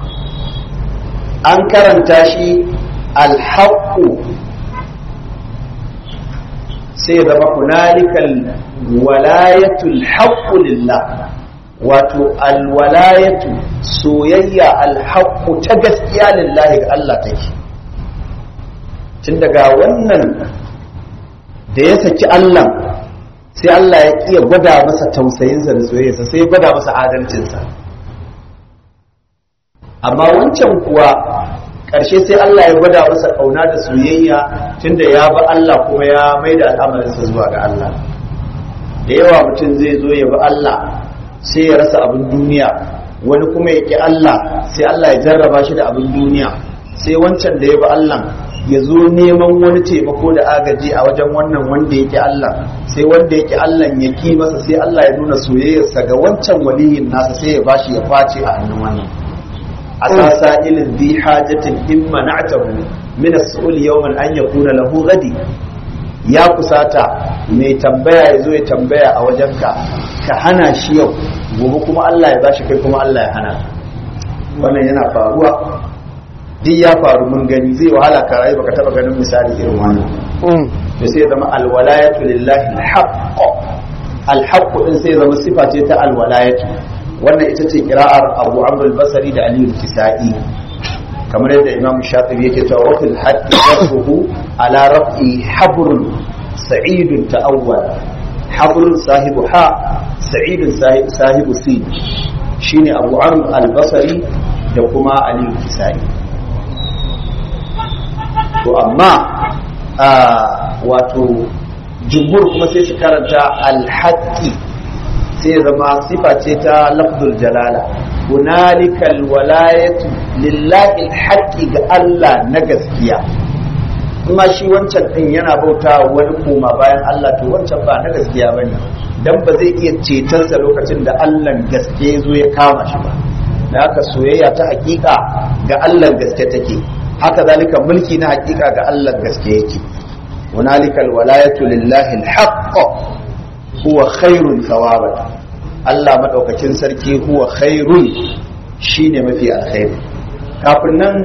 an karanta shi alhaqqu sai ya zama hunalikal walayatul haqqu lillah wato alwalayatu soyayya alhaqqu ta gaskiya lillahi ga Allah take tun daga wannan da ya saki Allah sai Allah ya kiya gwada masa tausayinsa da soyayyarsa sai ya gwada masa adalcinsa amma wancan kuwa ƙarshe sai Allah ya gwada masa ƙauna da soyayya tunda ya bi Allah kuma ya mai da al'amarinsa zuwa ga Allah da yawa mutum zai zo ya bi Allah sai ya rasa abin duniya wani kuma ya ƙi Allah sai Allah ya jarraba shi da abin duniya sai wancan da ya bi Allah ya zo neman wani taimako da agaji a wajen wannan wanda yake Allah sai wanda yake Allah ya ki masa sai Allah ya nuna soyayyarsa ga wancan waliyin nasa sai ya bashi ya kwace a hannun wannan asasa ilin bi hajatin in mana'tahu min as-su'ul yawman an yakuna lahu gadi ya kusata mai tambaya ya zo ya tambaya a wajenka ka hana shi yau gobe kuma Allah ya bashi kai kuma Allah ya hana wannan yana faruwa duk ya faru mun gani zai wahala ka rayu baka taba ganin misali irin wannan to sai zama alwalayatu lillahi alhaq alhaq din sai zama sifa ce ta alwalayatu wannan ita ce kira'ar Abu Amr al-Basri da Ali al-Kisai kamar yadda Imam Shafi'i yake cewa wa fil haqqi yarfuhu ala raf'i habrun sa'idun ta'awwal habrun sahibu ha sa'idun sahibu sin shine Abu Amr al-Basri da kuma Ali al-Kisai to amma wato jumhur kuma sai su karanta alhaƙi sai zama sifa ce ta lafzul jalala hunalika alwalayatu lillahi alhaqqi ga Allah na gaskiya kuma shi wancan din yana bauta wani koma bayan Allah to wancan ba na gaskiya bane dan ba zai iya cetonsa lokacin da Allah gaske zo ya kama shi ba da haka soyayya ta hakika ga Allah gaske take haka zalika mulki na hakika ga Allah gaske yake hunalika alwalayatu lillahi alhaq huwa khairun thawaban Allah madaukakin sarki huwa khairun shine mafi alkhairi kafin nan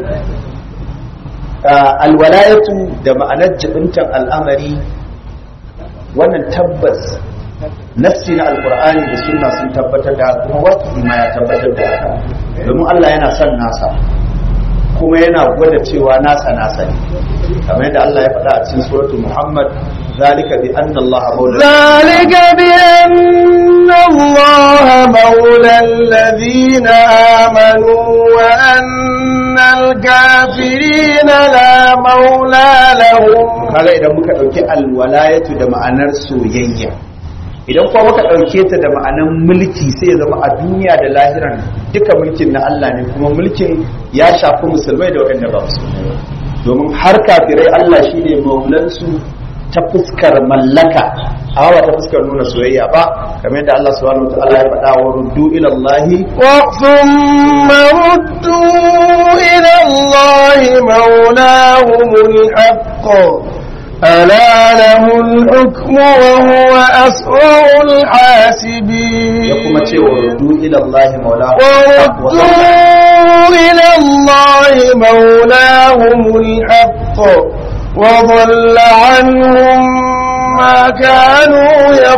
alwalayatu da ma'anar jibintan al'amari wannan tabbas nassi na alkur'ani da sunna sun tabbatar da kuma wasu ma ya tabbatar da haka domin Allah yana son nasa kuma yana gwada cewa nasa nasa ne kamar yadda Allah ya faɗa a cikin suratul Muhammad zalika bi anna Allah maula zalika bi anna Allah maula alladhina amanu wa anna al-kafirina la maula lahum kaga idan muka dauki alwalayatu da ma'anar soyayya idan kuma muka ɗauke ta da ma'anan mulki sai zama a duniya da lahiran duka mulkin na Allah ne kuma mulkin ya shafi musulmai da waɗanda ba musulmai ba domin har kafirai Allah shi ne maulansu ta fuskar mallaka amma ba ta fuskar nuna soyayya ba kamar yadda Allah subhanahu wa ta'ala ya faɗa wa ruddu ila Allah wa thumma ruddu ila Allah maulahumul haqq ألا له الحكم وهو أسرع الحاسبين يقوم وردوا إلى الله مولاهم وردوا إلى الله مولاهم الحق وضل عنهم ما كانوا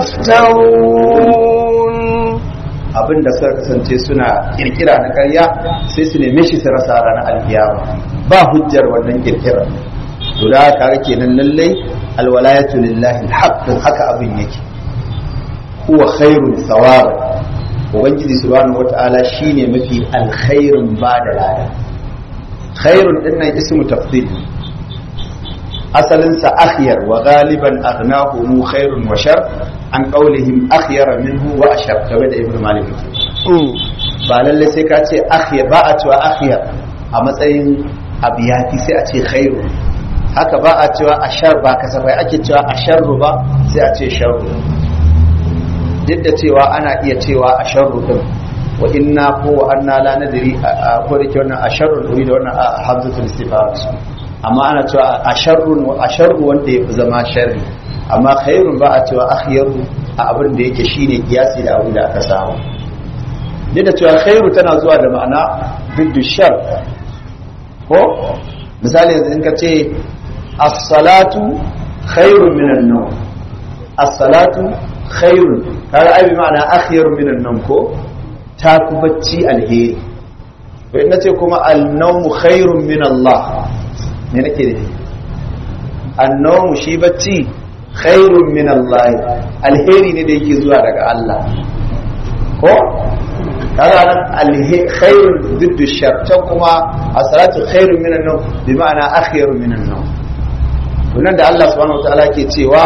يفترون abin da suka kasance suna kirkira na karya sai su neme shi su rasa ranar alkiyama ba hujjar wannan kirkirar to da haka kenan lallai alwalayatu lillahi alhaqqin haka abin yake huwa khairun thawaba ubangiji subhanahu wataala shine mafi alkhairin ba da lada khairun dinnan ismu tafdil asalin sa akhyar wa galiban aghnahu khairun wa shar an qawlihim akhyara minhu wa ashar kamar da ibnu malik ba lalle sai ka ce akhyar ba a cewa akhyar a matsayin abiyati sai a ce khairun haka ba a cewa ashar ba kasafai ake cewa asharru ba sai a ce sharru duk da cewa ana iya cewa asharru din wa inna ko wa anna la nadri ko da ke wannan asharru uri da wannan hamzatul istifham amma ana cewa asharru wa asharru wanda yafi zama sharri amma khairun ba a cewa akhyaru a abin da yake shine kiyasi da abin da aka samu duk da cewa khairu tana zuwa da ma'ana biddu shar ko misali yanzu in ka ce as-salatu khairun minan nawm as-salatu khairun kaga ai bi ma'ana akhyarun minan nawm ko ta ku bacci alheri to in nace kuma al-nawm khairun min Allah me nake da an-nawm shi bacci khairun min Allah alheri ne da yake zuwa daga Allah ko kaga nan alkhairun diddu shar can kuma as-salatu khairun min an-nawm bi ma'ana akhirun min an-nawm wannan da Allah subhanahu wataala ke cewa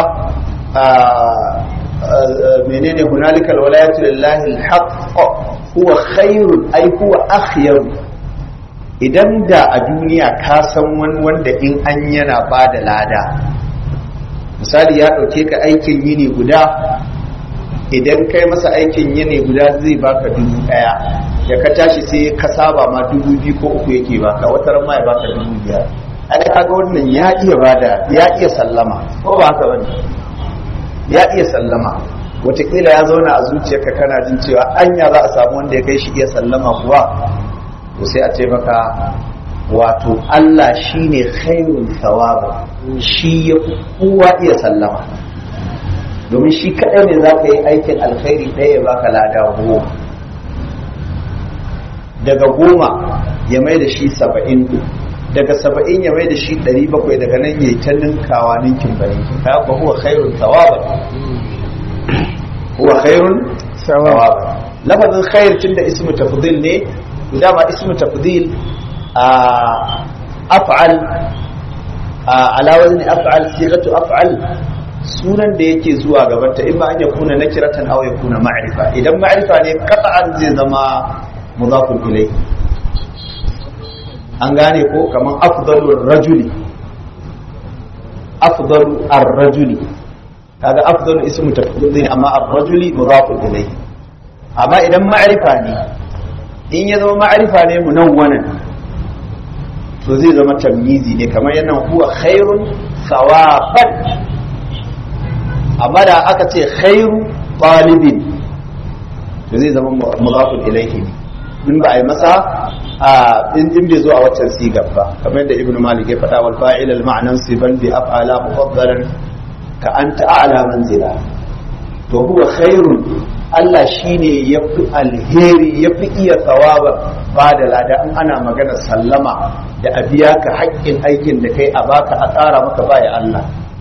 menene hunalika alwalayatu lillahi alhaq huwa khairun ay huwa akhyar idan da a duniya ka san wani wanda in an yana ba da lada misali ya ɗauke ka aikin yini guda idan kai masa aikin yini guda zai baka dubu ɗaya ya ka tashi sai ka saba ma dubu biyu ko uku yake baka wata ran ma ya baka dubu biyar ai kaga wannan ya iya bada ya iya sallama ko ba haka bane ya iya sallama wataƙila ya zauna a zuciyarka kana jin cewa anya za a samu wanda ya kai shi iya sallama kuwa to sai a ce maka wato Allah shine khairul thawaba shi ya kowa iya sallama domin shi kaɗai ne za ka yi aikin alkhairi ɗaya ya baka lada goma daga goma ya mai da shi saba'in daga saba'in ya mai da shi ɗari bakwai daga nan ya yi ta ninkawa ninkin ba ninkin ka ba huwa khairun thawaba huwa khairun thawaba lafazin khair tunda ismu tafdil ne dama ismu tafdil a af'al ala wazni af'al sigatu af'al sunan da yake zuwa gabanta in ma an ya kuna nakiratan aw ya kuna ma'rifa idan ma'rifa ne qat'an zai zama mudafun ilayhi an gane ko kaman afdalu rajuli afdalu ar-rajuli kaga afdalu ismu tafdil amma ar-rajuli mudafun ilayhi amma idan ma'rifa ne in ya zama ma'rifa ne munawwanan to zai zama tamyizi ne kamar yana huwa khairun sawaban amma da aka ce khairu talibin to zai zama mudafun ilayhi ne in ba a yi masa a in in bai zo a waccan sigar ba kamar yadda ibnu malik ya faɗa wal fa'il al ma'nan siban bi af'ala mufaddalan ka anta a'la manzila to huwa khairun Allah shine yafi alheri yafi iya tsawaba ba da lada in ana magana sallama da a biya ka haƙƙin aikin da kai a baka a tsara maka baya Allah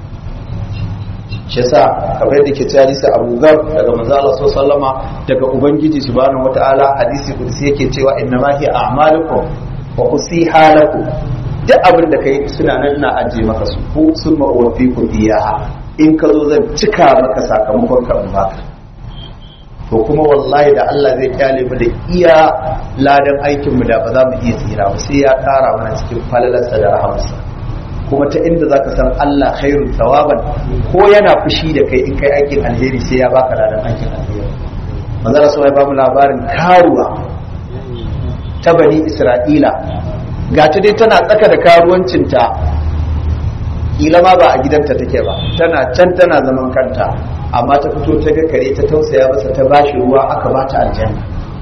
shi yasa kamar yadda ke cewa hadisi Abu Dhar daga manzo Allah sallama daga ubangiji subhanahu wataala hadisi kudusi yake cewa inna ma hiya a'malukum wa usiha lakum duk abin da kai suna nan na aje maka su ko sun ma'uwafi ku iyaha in ka zo zan cika maka sakamakon ka in baka to kuma wallahi da Allah zai kyale mu da iya ladan aikin mu da ba za mu iya tsira ba sai ya kara mana cikin falalarsa da rahamarsa kuma ta inda zaka san Allah khairun thawaban ko yana fushi da kai in kai aikin alheri sai ya baka ladan aikin alheri manzo Rasul ya ba mu labarin karuwa ta bani Isra'ila ga ta dai tana tsaka da karuwancinta kila ma ba a gidanta take ba tana can tana zaman kanta amma ta fito ta ga kare ta tausaya masa ta bashi ruwa aka ba ta aljanna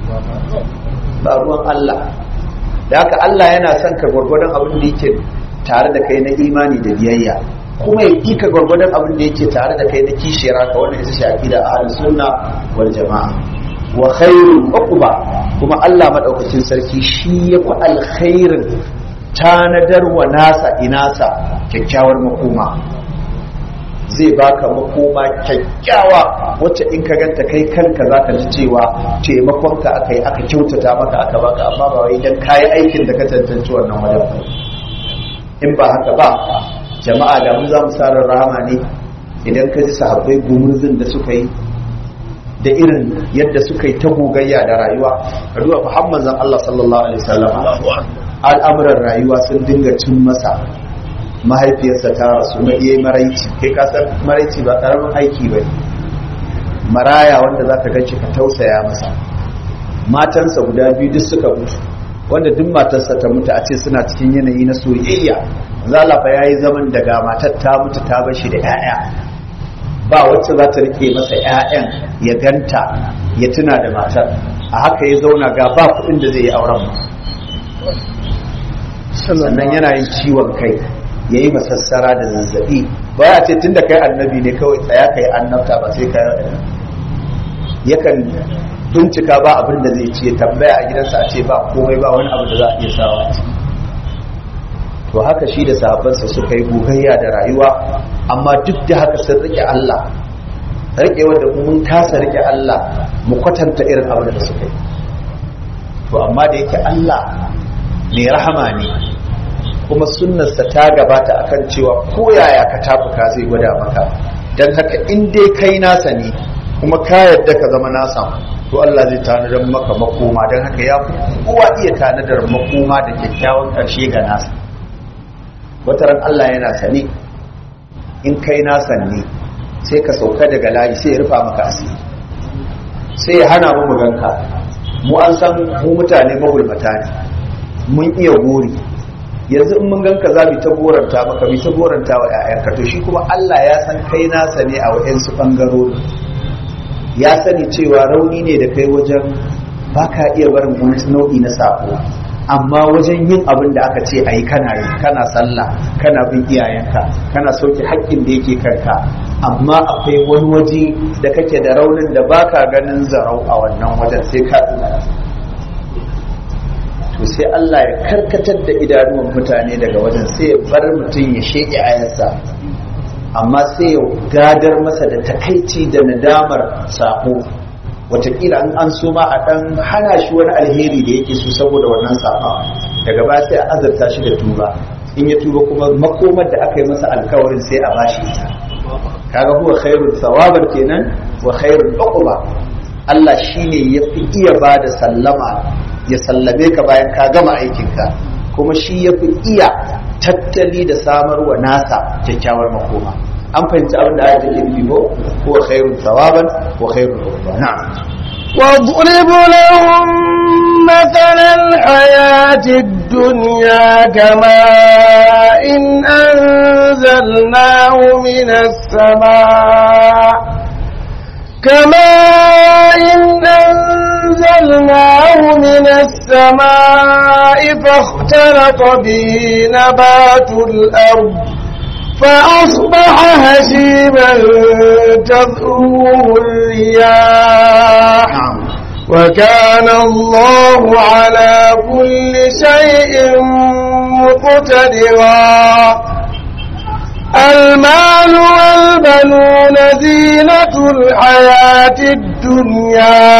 ba ruwan Allah da haka Allah yana son ka gwargwadon abin da yake tare da kai na imani da biyayya kuma ya ƙi ka gwargwadon abin da yake tare da kai na kishiyar haka wannan ita shafi da ahlus sunna wal jama'a wa khairul uqba kuma Allah madaukakin sarki shi ya fi alkhairin tanadar wa nasa inasa kyakkyawar makoma zai baka makoma kyakkyawa wacce in ka ganta kai kanka zaka ji cewa taimakonka akai aka kyautata maka aka baka amma ba wai dan kayi aikin da ka tantance wannan wajen ba in ba haka ba jama'a da mu za mu sa rahama ne idan ka ji sahabbai gumurzin da suka yi da irin yadda suka yi ta gogayya da rayuwa ka duba Muhammad zan Allah sallallahu alaihi wasallam al'amuran rayuwa sun dinga cin masa mahaifiyarsa ta rasu na iya maraici kai ka san maraici ba karamin aiki ba maraya wanda za ka ganci ka tausaya masa matansa guda biyu duk suka mutu wanda duk matarsa ta mutu a ce suna cikin yanayi na soyayya zalafa ya yi zaman daga matar ta mutu ta bar shi da 'ya'ya ba wacce za ta rike masa 'ya'yan ya ganta ya tuna da matar a haka ya zauna ga ba kuɗin da zai yi auren sannan yana yin ciwon kai ya yi masassara da zazzabi ba ya ce tunda kai annabi ne kawai tsaya kai annabta ba sai kai yakan bincika ba abin da zai ce tambaya a gidansa a ce ba komai ba wani abu da za a iya sawa a ciki to haka shi da sahabbansa suka yi gogayya da rayuwa amma duk da haka sun rike Allah rike wanda mun kasa rike Allah mu kwatanta irin abin da suka yi to amma da yake Allah mai rahama ne kuma sunnarsa ta gabata akan cewa ko yaya ka tafuka zai gwada maka don haka in dai kai nasa ne kuma ka yadda ka zama nasa to Allah zai tanadar maka makoma don haka ya fi kowa iya tanadar makoma da kyakkyawan ƙarshe ga nasa wataran Allah yana sane in kai nasa ne sai ka sauka daga layi sai ya rufa maka asiri sai ya hana mu ganka mu an san mu mutane magulmata ne mun iya gori yanzu in mun ganka za mu ta goranta maka mu ta goranta wa 'ya'yanka to shi kuma Allah ya san kai nasa ne a waɗansu ɓangarori ya sani cewa rauni ne da kai wajen baka iya barin wani nau'i na sako amma wajen yin abin da aka ce ayi kana yi kana sallah kana bin iyayenka kana sauke haƙƙin da yake kanka amma akwai wani waje da kake da raunin da baka ganin zarau a wannan wajen sai ka tsaya to sai Allah ya karkatar da idanuwan mutane daga wajen sai ya bar mutum ya sheƙe ayarsa amma sai ya gadar masa da takaici da nadamar sako watakila an an so ma a ɗan hana shi wani alheri da yake so saboda wannan saba daga baya sai a azarta shi da tuba in ya tuba kuma makomar da aka yi masa alkawarin sai a bashi ita kaga huwa khairul thawaban kenan wa khairul uquba Allah shine yafi iya bada sallama ya sallame ka bayan ka gama aikinka kuma shi yafi iya tattali da samarwa nasa kyakkyawar makoma an fahimci abin da ayatul ilmi ko huwa khairul thawaban wa khairul uquba na'am واضرب لهم مثل الحياة الدنيا كماء إن أنزلناه من السماء كماء إن أنزلناه من السماء فاختلط به نبات الأرض فأصبح هشيما تذروه الرياح وكان الله على كل شيء مقتدرا المال والبنون زينة الحياة الدنيا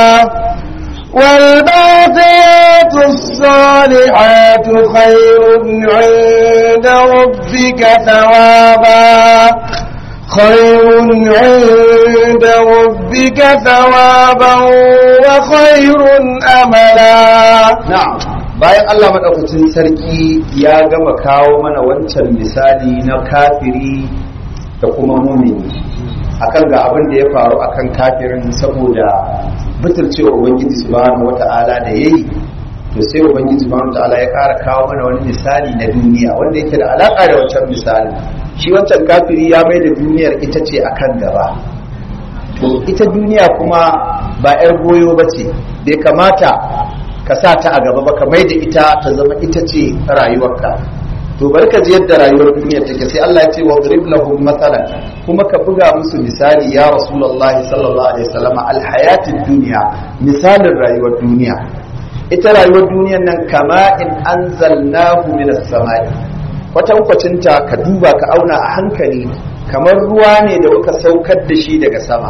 والباقيات الصالحات خير عند ربك ثوابا خير عند ربك ثوابا وخير أملا na'am bayan Allah madaukakin sarki ya gama kawo mana wancan misali na kafiri da kuma mumini akan ga abin da ya faru akan kafirin saboda butulcewa ubangiji subhanahu wata'ala da yayi to sai ubangiji subhanahu wata'ala ya ƙara kawo mana wani misali na duniya wanda yake da alaka da wancan misali shi wancan kafiri ya mai da duniyar ita ce akan gaba to ita duniya kuma ba 'yar goyo ba ce bai kamata ka sa ta a gaba ba ka mai da ita ta zama ita ce rayuwarka to bari ka ji yadda rayuwar duniya take sai Allah ya ce wa drib lahum mathalan kuma ka buga musu misali ya rasulullahi sallallahu alaihi wasallam alhayatid dunya misalin rayuwar duniya ita rayuwar duniyar nan kama in anzalnahu minas samai kwatankwacinta ka duba ka auna a hankali kamar ruwa ne da muka saukar da shi daga sama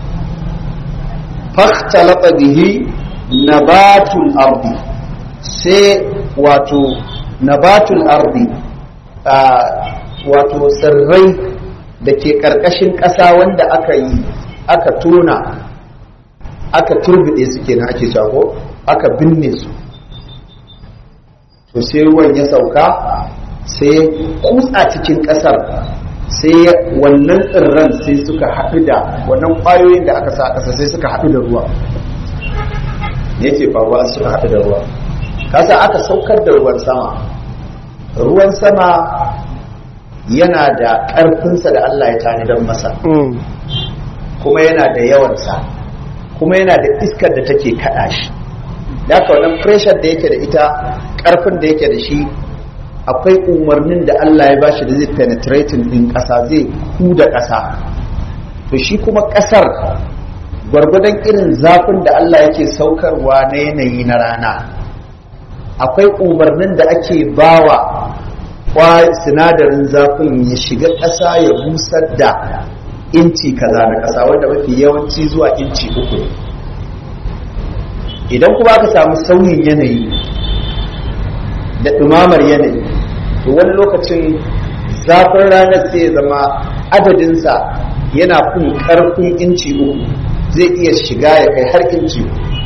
fakhtalata bihi nabatul ardi sai wato nabatul ardi wato tsirrai da ke ƙarƙashin ƙasa wanda aka yi aka tona aka turbide su kenan ake shago aka binne su to sai ruwan ya sauka sai kutsa cikin ƙasar sai wannan tsirran sai suka haɗu da wannan ƙwayoyin da aka sa a ƙasa sai suka haɗu da ruwa ne ke faruwa suka haɗu da ruwa kasa aka saukar da ruwan sama ruwan sama yana da ƙarfinsa da Allah ya tani don masa kuma yana da yawansa kuma yana da iskar da take kaɗa shi da haka wannan pressure da yake da ita ƙarfin da yake da shi akwai umarnin da Allah ya bashi da zai penetrating din ƙasa zai huda ƙasa to shi kuma ƙasar gwargwadon irin zafin da Allah yake saukarwa na yanayi na rana akwai umarnin da ake bawa kwa sinadarin zafin ya shiga ƙasa ya busar da inci kaza na ƙasa wanda mafi yawanci zuwa inci uku idan kuma aka samu sauyin yanayi da ɗumamar yanayi to wani lokacin zafin ranar sai ya zama adadinsa yana fin ƙarfin inci uku zai iya shiga ya kai har inci uku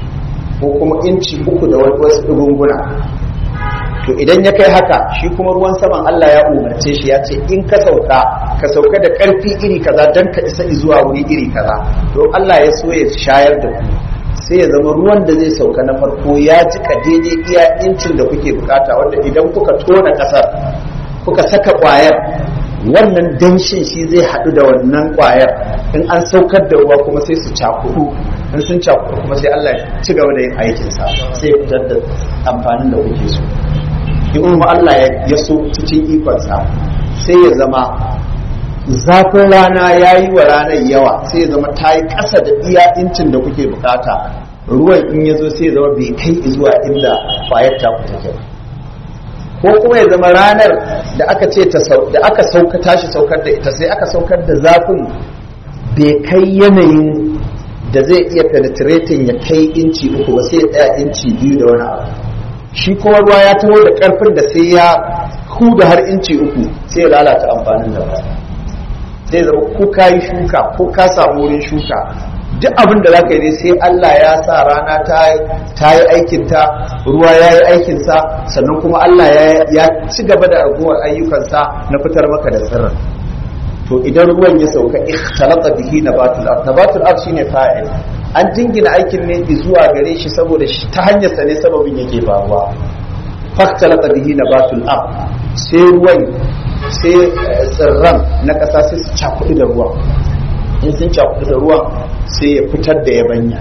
ko kuma inci uku da wasu ɗugunguna to idan ya kai haka shi kuma ruwan saman Allah ya umarce shi ya ce in ka sauka ka sauka da ƙarfi iri kaza don ka isa zuwa wuri iri kaza to Allah ya so ya shayar da ku sai ya zama ruwan da zai sauka na farko ya jika daidai iya incin da kuke bukata wanda idan kuka tona ƙasar kuka saka ƙwayar wannan danshin shi zai haɗu da wannan ƙwayar in an saukar da ruwa kuma sai su cakudu in sun cakudu kuma sai Allah ya ci gaba da yin aikinsa sai ya fitar da amfanin da kuke so in kuma Allah ya so cikin ikonsa sai ya zama zafin rana ya yi wa ranar yawa sai ya zama ta yi ƙasa da iya incin da kuke bukata ruwan in ya zo sai ya zama bai kai zuwa inda kwayar ta ku take ko kuma ya zama ranar da aka ce da aka sauka tashi saukar da ita sai aka saukar da zafin bai kai yanayin da zai iya penetrating ya kai inci uku ba sai ya tsaya inci biyu da wani abu shi kuma ruwa ya taho da karfin da sai ya huda har inci uku sai ya lalata amfanin da ba sai zama ko ka yi shuka ko ka samu wurin shuka duk abin da zaka yi ne sai Allah ya sa rana ta yi aikinta ruwa ya yi aikinsa sannan kuma Allah ya ci gaba da ragowar ayyukansa na fitar maka da sirrin to idan ruwan ya sauka ikhtalata bihi nabatul ard nabatul ard shine fa'il an jingina aikin ne zuwa gare shi saboda shi ta hanyar sa ne sababin yake faruwa faktalata bihi nabatul ard sai ruwan sai tsirran na ƙasa sai su cakuɗi da ruwan in sun cakuɗi da ruwan sai ya fitar da yabanya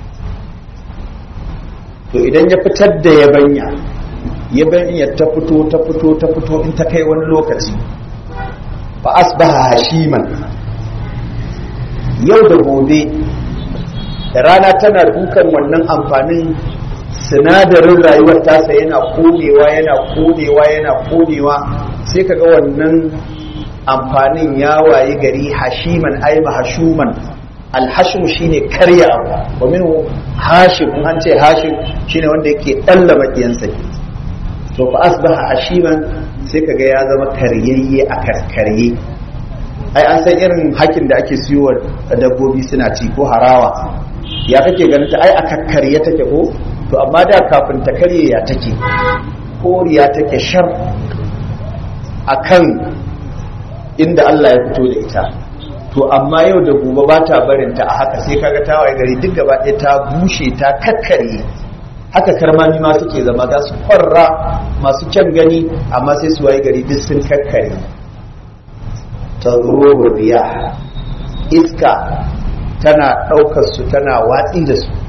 to idan ya fitar da yabanya yabanya ta fito ta fito ta fito in ta kai wani lokaci fa asbaha hashiman yau da gobe da rana tana dukan wannan amfanin sinadarin rayuwar tasa yana konewa yana konewa yana konewa sai kaga wannan amfanin ya wayi gari hashiman ai mahashuman alhashim shine karya abu wa minhu hashim in an ce hashim shine wanda yake dalla makiyansa to fa asbaha hashiman sai kaga ya zama karyayye a karkarye ai an san irin hakin da ake siyo dabbobi suna ci ko harawa ya kake ganin ta ai a karkarye take ko to amma da kafin ta karye ya take koriya take shar akan inda Allah ya fito da ita to amma yau da gobe ba ta barin ta a haka sai kaga ta waye gari duk gaba ɗaya ta bushe ta kakkare haka karmami ma suke zama za su farra masu kyan gani amma sai su waye gari duk sun kakkare ta riya iska tana ɗaukar su tana watsi da su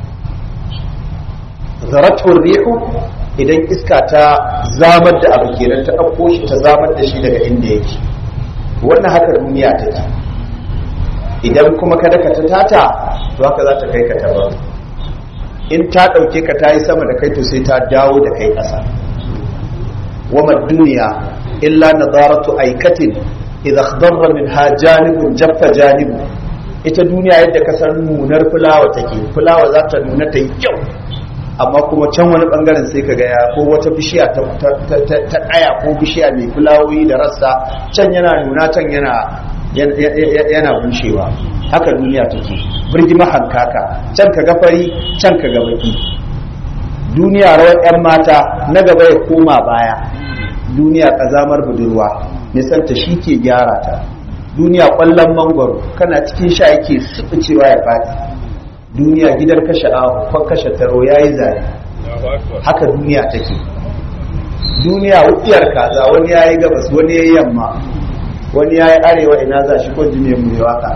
zaratun rihu idan iska ta zamar da abu kenan ta ɗauko shi ta zamar da shi daga inda yake wannan haka duniya ta ce idan kuma kada ka ta tata to haka za ta kai ka taba in ta ɗauke ka ta yi sama da kai to sai ta dawo da kai ƙasa wama duniya illa nadaratu aikatin idza khadarra minha janibun jaffa janibu ita duniya yadda ka san nunar fulawa take fulawa za ta nuna ta yi kyau amma kuma can wani bangaren sai ka gaya ko wata bishiya ta ɗaya ko bishiya mai fulawoyi da rassa can yana nuna can yana yana bushewa haka duniya take birgima hankaka can ka ga fari can ka ga baki duniya rawar 'yan mata na gaba ya koma baya duniya kazamar budurwa nisanta shi ke gyara ta duniya kwallon mangwaro kana cikin sha yake cewa ya faɗi duniya gidan kashe ahu kwan kashe taro ya yi zane haka duniya take duniya wukiyar kaza wani ya yi gabas wani ya yi yamma wani ya yi arewa ina za shi ko jini mu yi waka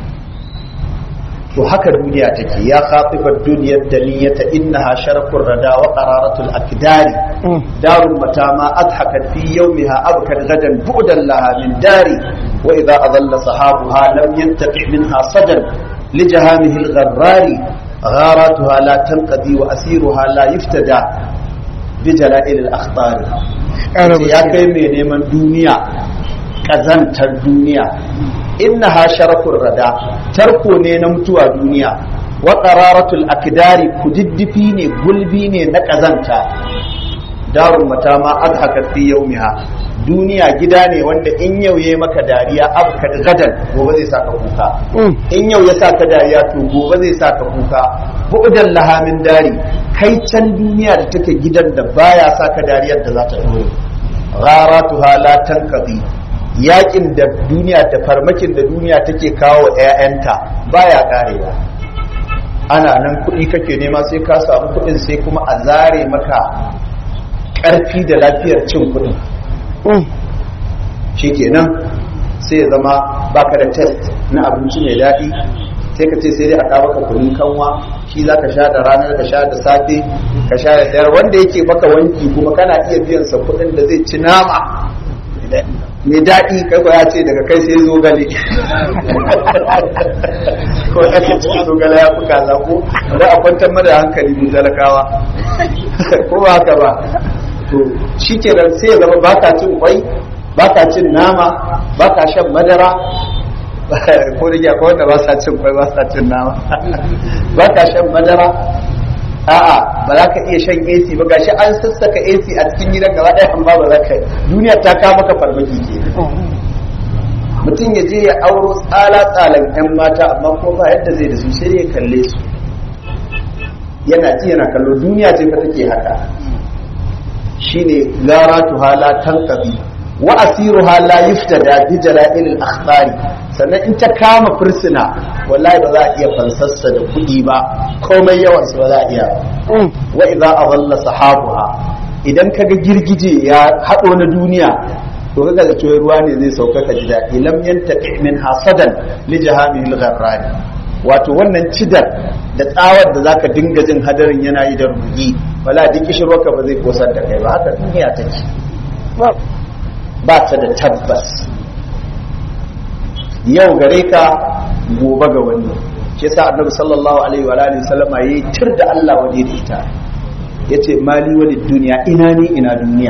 to haka duniya take ya khatifar duniyar daniyata innaha sharafur rada wa qararatul akdari darun mata ma adhakat fi yawmiha abkat gadan bu'dan laha min dari wa idha adalla sahabuha lam yantaqi minha sadan لجهامه الغرار غاراتها لا تنقضي وأسيرها لا يفتدى بجلائل الأخطار يا كي من neman duniya ƙazantar duniya innaha sharafur rada tarko ne na mutuwa duniya wa qararatul akdari kudiddifi ne gulbi ne na ƙazanta darun mata ma adhakat fi yawmiha duniya gida ne wanda in yau ya maka dariya abka gadan gobe zai saka kuka in yau ya saka dariya to gobe zai saka kuka bu'dan lahamin dari kai can duniya da take gidan da baya saka dariyar da za ta dore gharatuha la tanqadi yakin da duniya da farmakin da duniya take kawo wa 'ya'yanta baya karewa ana nan kuɗi kake nema sai ka samu kuɗin sai kuma a zare maka ƙarfi da lafiyar cin kuɗin shi kenan sai ya zama baka da test na abinci mai daɗi sai ka ce sai dai a kawo maka kunun kanwa shi za ka sha da ranar ka sha da safe ka sha da dare wanda yake maka wanki kuma kana iya biyan sa kuɗin da zai ci nama mai daɗi kai ko ya ce daga kai sai zogale ko ya ce cikin zogale ya fi kaza ko da a kwantar mada hankali mu talakawa ko ba haka ba to shi ke sai ya zama baka cin kwai baka cin nama baka shan madara ko da ya wanda ba sa cin kwai ba sa cin nama baka shan madara a'a ba za ka iya shan AC ba gashi an sassaka AC a cikin gidan gaba ɗaya amma ba za ka duniya ta kama maka farmaki ke mutum ya je ya auro tsala tsalan yan mata amma ko ba yadda zai da su sai ya kalle su yana ji yana kallo duniya ce fa take haka shine garatu hala tanqabi wa asiruha la yuftada bi jala'il al-akhbari sannan in ta kama fursuna wallahi ba za a iya fansassa da kuɗi ba komai yawan su ba za a iya wa idza adalla sahabuha idan kaga girgije ya hado na duniya to kaga da cewa ruwa ne zai sauka ka ji daɗi lam yantaqi min hasadan li jahamil gharrani wato wannan cidar da tsawar da zaka dinga jin hadarin yana yi da rugi wala duk kishirwarka ba zai kosar da kai ba haka duniya take ba ta da tabbas yau gare ka gobe ga wani shi sa annabi sallallahu alaihi wa alihi sallama yayi tir da Allah waje da ita yace mali wani duniya ina ni ina duniya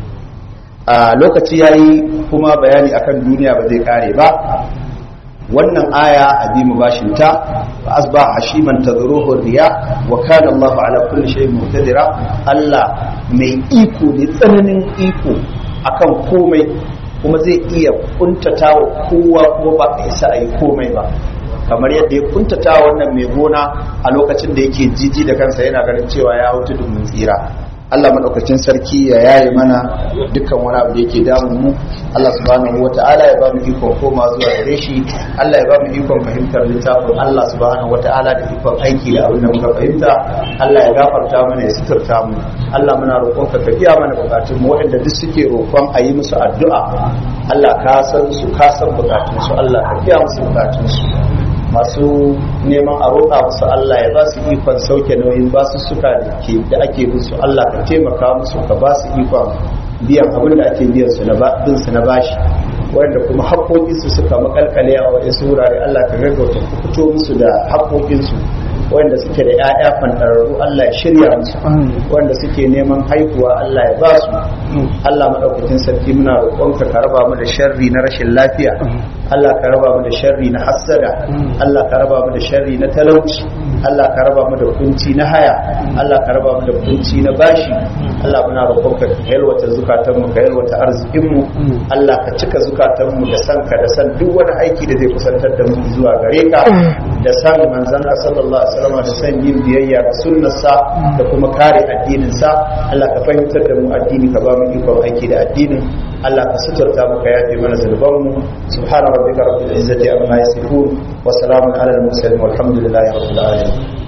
a lokaci yayi kuma bayani akan duniya ba zai kare ba wannan aya a bi mu bashin ta fa asba hashiman tadruhu riya wa kana Allah ala kulli shay'in muqtadira Allah mai iko ne tsananin iko akan komai kuma zai iya kuntata wa kowa kuma ba a isa a yi komai ba kamar yadda ya kuntata wannan mai gona a lokacin da yake jiji da kansa yana ganin cewa ya hutu domin tsira Allah madaukakin sarki ya yaye mana dukkan wani abu da yake damun mu Allah subhanahu wata'ala ya ba mu ikon koma zuwa gare shi Allah ya ba mu ikon fahimtar littafin Allah subhanahu wata'ala da ikon aiki da abin da muka fahimta Allah ya gafarta mana ya suturta mu Allah muna roƙon ka ka biya mana bukatun mu waɗanda duk suke roƙon a yi musu addu'a Allah ka san su ka san bukatun su Allah ka biya musu bukatun su masu neman a roƙa musu Allah ya ba su ikon sauke nauyin ba su suka da ake musu Allah ka taimaka musu ka ba su ikon biyan abin da ake biyan su na bin su na bashi wanda kuma haƙoƙin su suka makalkale a waɗansu wurare Allah ka gaggauta ku fito musu da haƙoƙin su wanda suke da 'ya'ya fantararru Allah ya shirya musu wanda suke neman haihuwa Allah ya ba su Allah maɗaukakin sarki muna roƙonka ka raba mu da sharri na rashin lafiya Allah ka raba mu da sharri na hassada Allah ka raba mu da sharri na talauci Allah ka raba mu da kunci na haya Allah ka raba mu da kunci na bashi Allah muna roƙonka ka yalwata zukatan mu ka yalwata arzikin mu Allah ka cika zukatan mu da san ka da san duk wani aiki da zai kusantar da mu zuwa gare ka da san manzon ka sallallahu alaihi wasallam da san yin biyayya ga sunnarsa da kuma kare addinin sa Allah ka fahimtar da mu addini ka ba mu ikon aiki da addinin Allah ka suturta mu ka yafe mana zunuban mu subhana rabbika rabbil izzati amma yasifun wa salamun ala al mursalin walhamdulillahi rabbil alamin